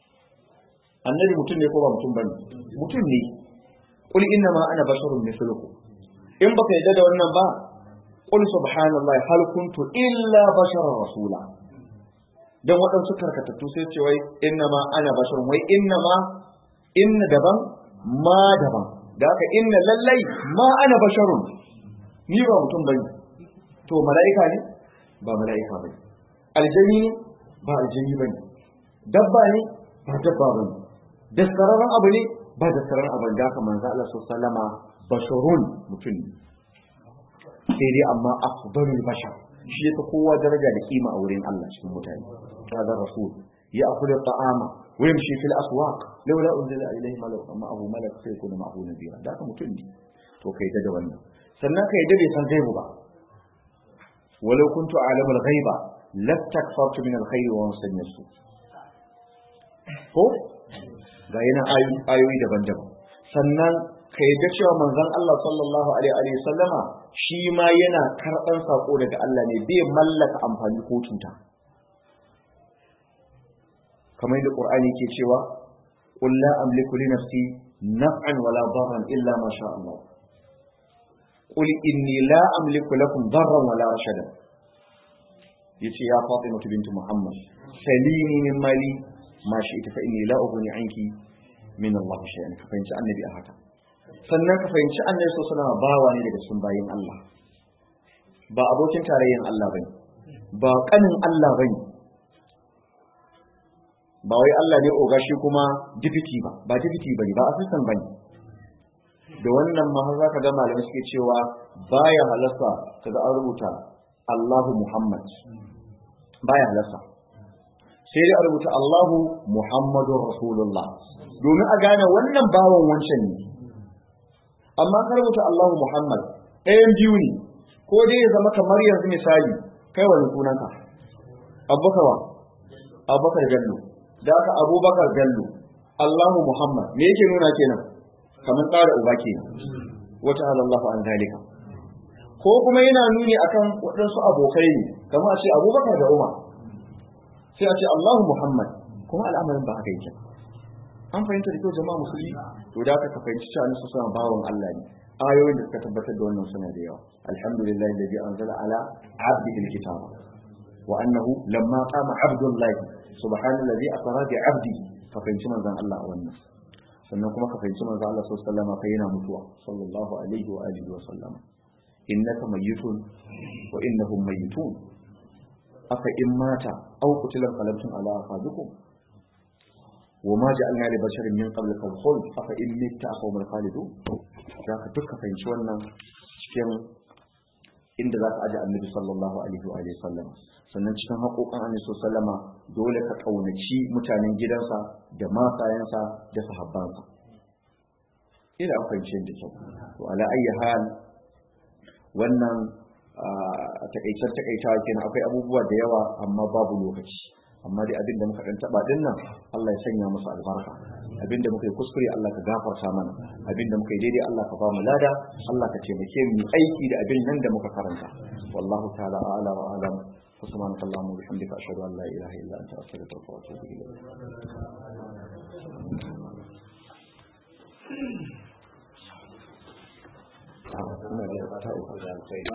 annabi mutum ne ko ba mutum bane mutum ne qul inna ma ana basharun mithlukum in baka yadda da wannan ba qul subhanallahi hal kuntu illa basharar rasula dan waɗansu karkatattu sai ce wai inna ma ana basharun wai inna ma inna daban ma daban da haka inna lallai ma ana basharun ni ba mutum bane to mala'ika ne ba mala'ika bane aljani ne ba aljani bane dabba ne ba dabba bane daskararren abu ne ba daskararren abu da haka manzo Allah sallama basharun mutum ne sai dai amma afdalul bashar shi yasa kowa daraja da kima a wurin Allah cikin mutane hada rasul ya akulu ta'ama wa yamshi fil aswaq laula unzila ilayhi malak amma abu malak sai kuna ma'ahu nabira da haka mutum ne to kai da wannan sannan kai da bai san gaibu ba walau kuntu a'lamul ghaiba lastakfartu min alkhairi wa musannir su ko ga yana ayoyi daban-daban sannan ka yadda cewa manzon Allah sallallahu alaihi wa sallama shi ma yana karɓan sako daga Allah ne bai mallaka amfani ko cuta kamar yadda Qur'ani ke cewa qul la amliku li nafsi naf'an wala darran illa ma sha Allah qul inni la amliku lakum darran wala rashadan yace ya Fatima bint Muhammad salini min mali ma shi ita fa inni la ughni anki min Allah shay'an ka fahimci annabi a haka sannan ka fahimci annabi sallallahu alaihi wasallam bawa ne daga cikin bayin Allah ba abokin tarayyan Allah bane ba kanin Allah bane ba wai Allah ne oga shi kuma dipiti ba ba dipiti bane ba assistant bane da wannan ma har zaka ga malamai suke cewa baya halasta kaga an rubuta Allahu Muhammad baya halasta sai dai a rubuta Allahu Muhammadur Rasulullah domin a gane wannan bawan wancan ne amma ka rubuta Allahu Muhammad ɗayan biyu ne ko dai ya zama kamar yanzu misali kai wani sunanka Abubakar wa Abubakar Bello da aka Abubakar Bello Allahu Muhammad me yake nuna kenan kamar tsara uba kenan wata halallahu an zalika ko kuma yana nuni akan waɗansu abokai ne kamar a ce Abubakar da Umar sai a ce Allahu Muhammad kuma al'amarin ba haka yake an fahimta da kyau jama'a musulmi to da aka fahimci cewa su suna bawon Allah ne ayoyin da suka tabbatar da wannan suna da yawa alhamdulillah alladhi anzala ala abdihi alkitaba wa annahu lamma qama abdullah subhanallazi asra bi abdi ka fahimci manzon Allah a wannan sannan kuma ka fahimci manzon Allah sallallahu alaihi wasallam fa yana mutuwa sallallahu alaihi wa alihi wa sallam innaka mayyitun wa innahum mayyitun aka in mata aw kutilan qalabtum ala aqabikum وما جعلنا لبشر من قبلك الخلد أفإن مت أقوم الخالدون ذاك duka fahimci wannan cikin inda za ka aje annabi sallallahu alaihi wa alihi sallam sannan cikin haƙoƙan annabi sallama dole ka ƙaunaci mutanen gidansa da matayensa da sahabbansa ina an fahimci da kyau to ala ayyi hal wannan a takaicen takaitawa kenan akwai abubuwa da yawa amma babu lokaci amma dai abin da muka dan taba din nan Allah ya sanya musu albarka abin da muka yi kuskure Allah ka gafarta mana abin da muka yi daidai Allah ka ba mu lada Allah ka taimake mu aiki da abin nan da muka karanta wallahu ta'ala a'la wa a'lam سبحانك اللهم وبحمدك اشهد ان لا اله الا انت استغفرك واتوب اليك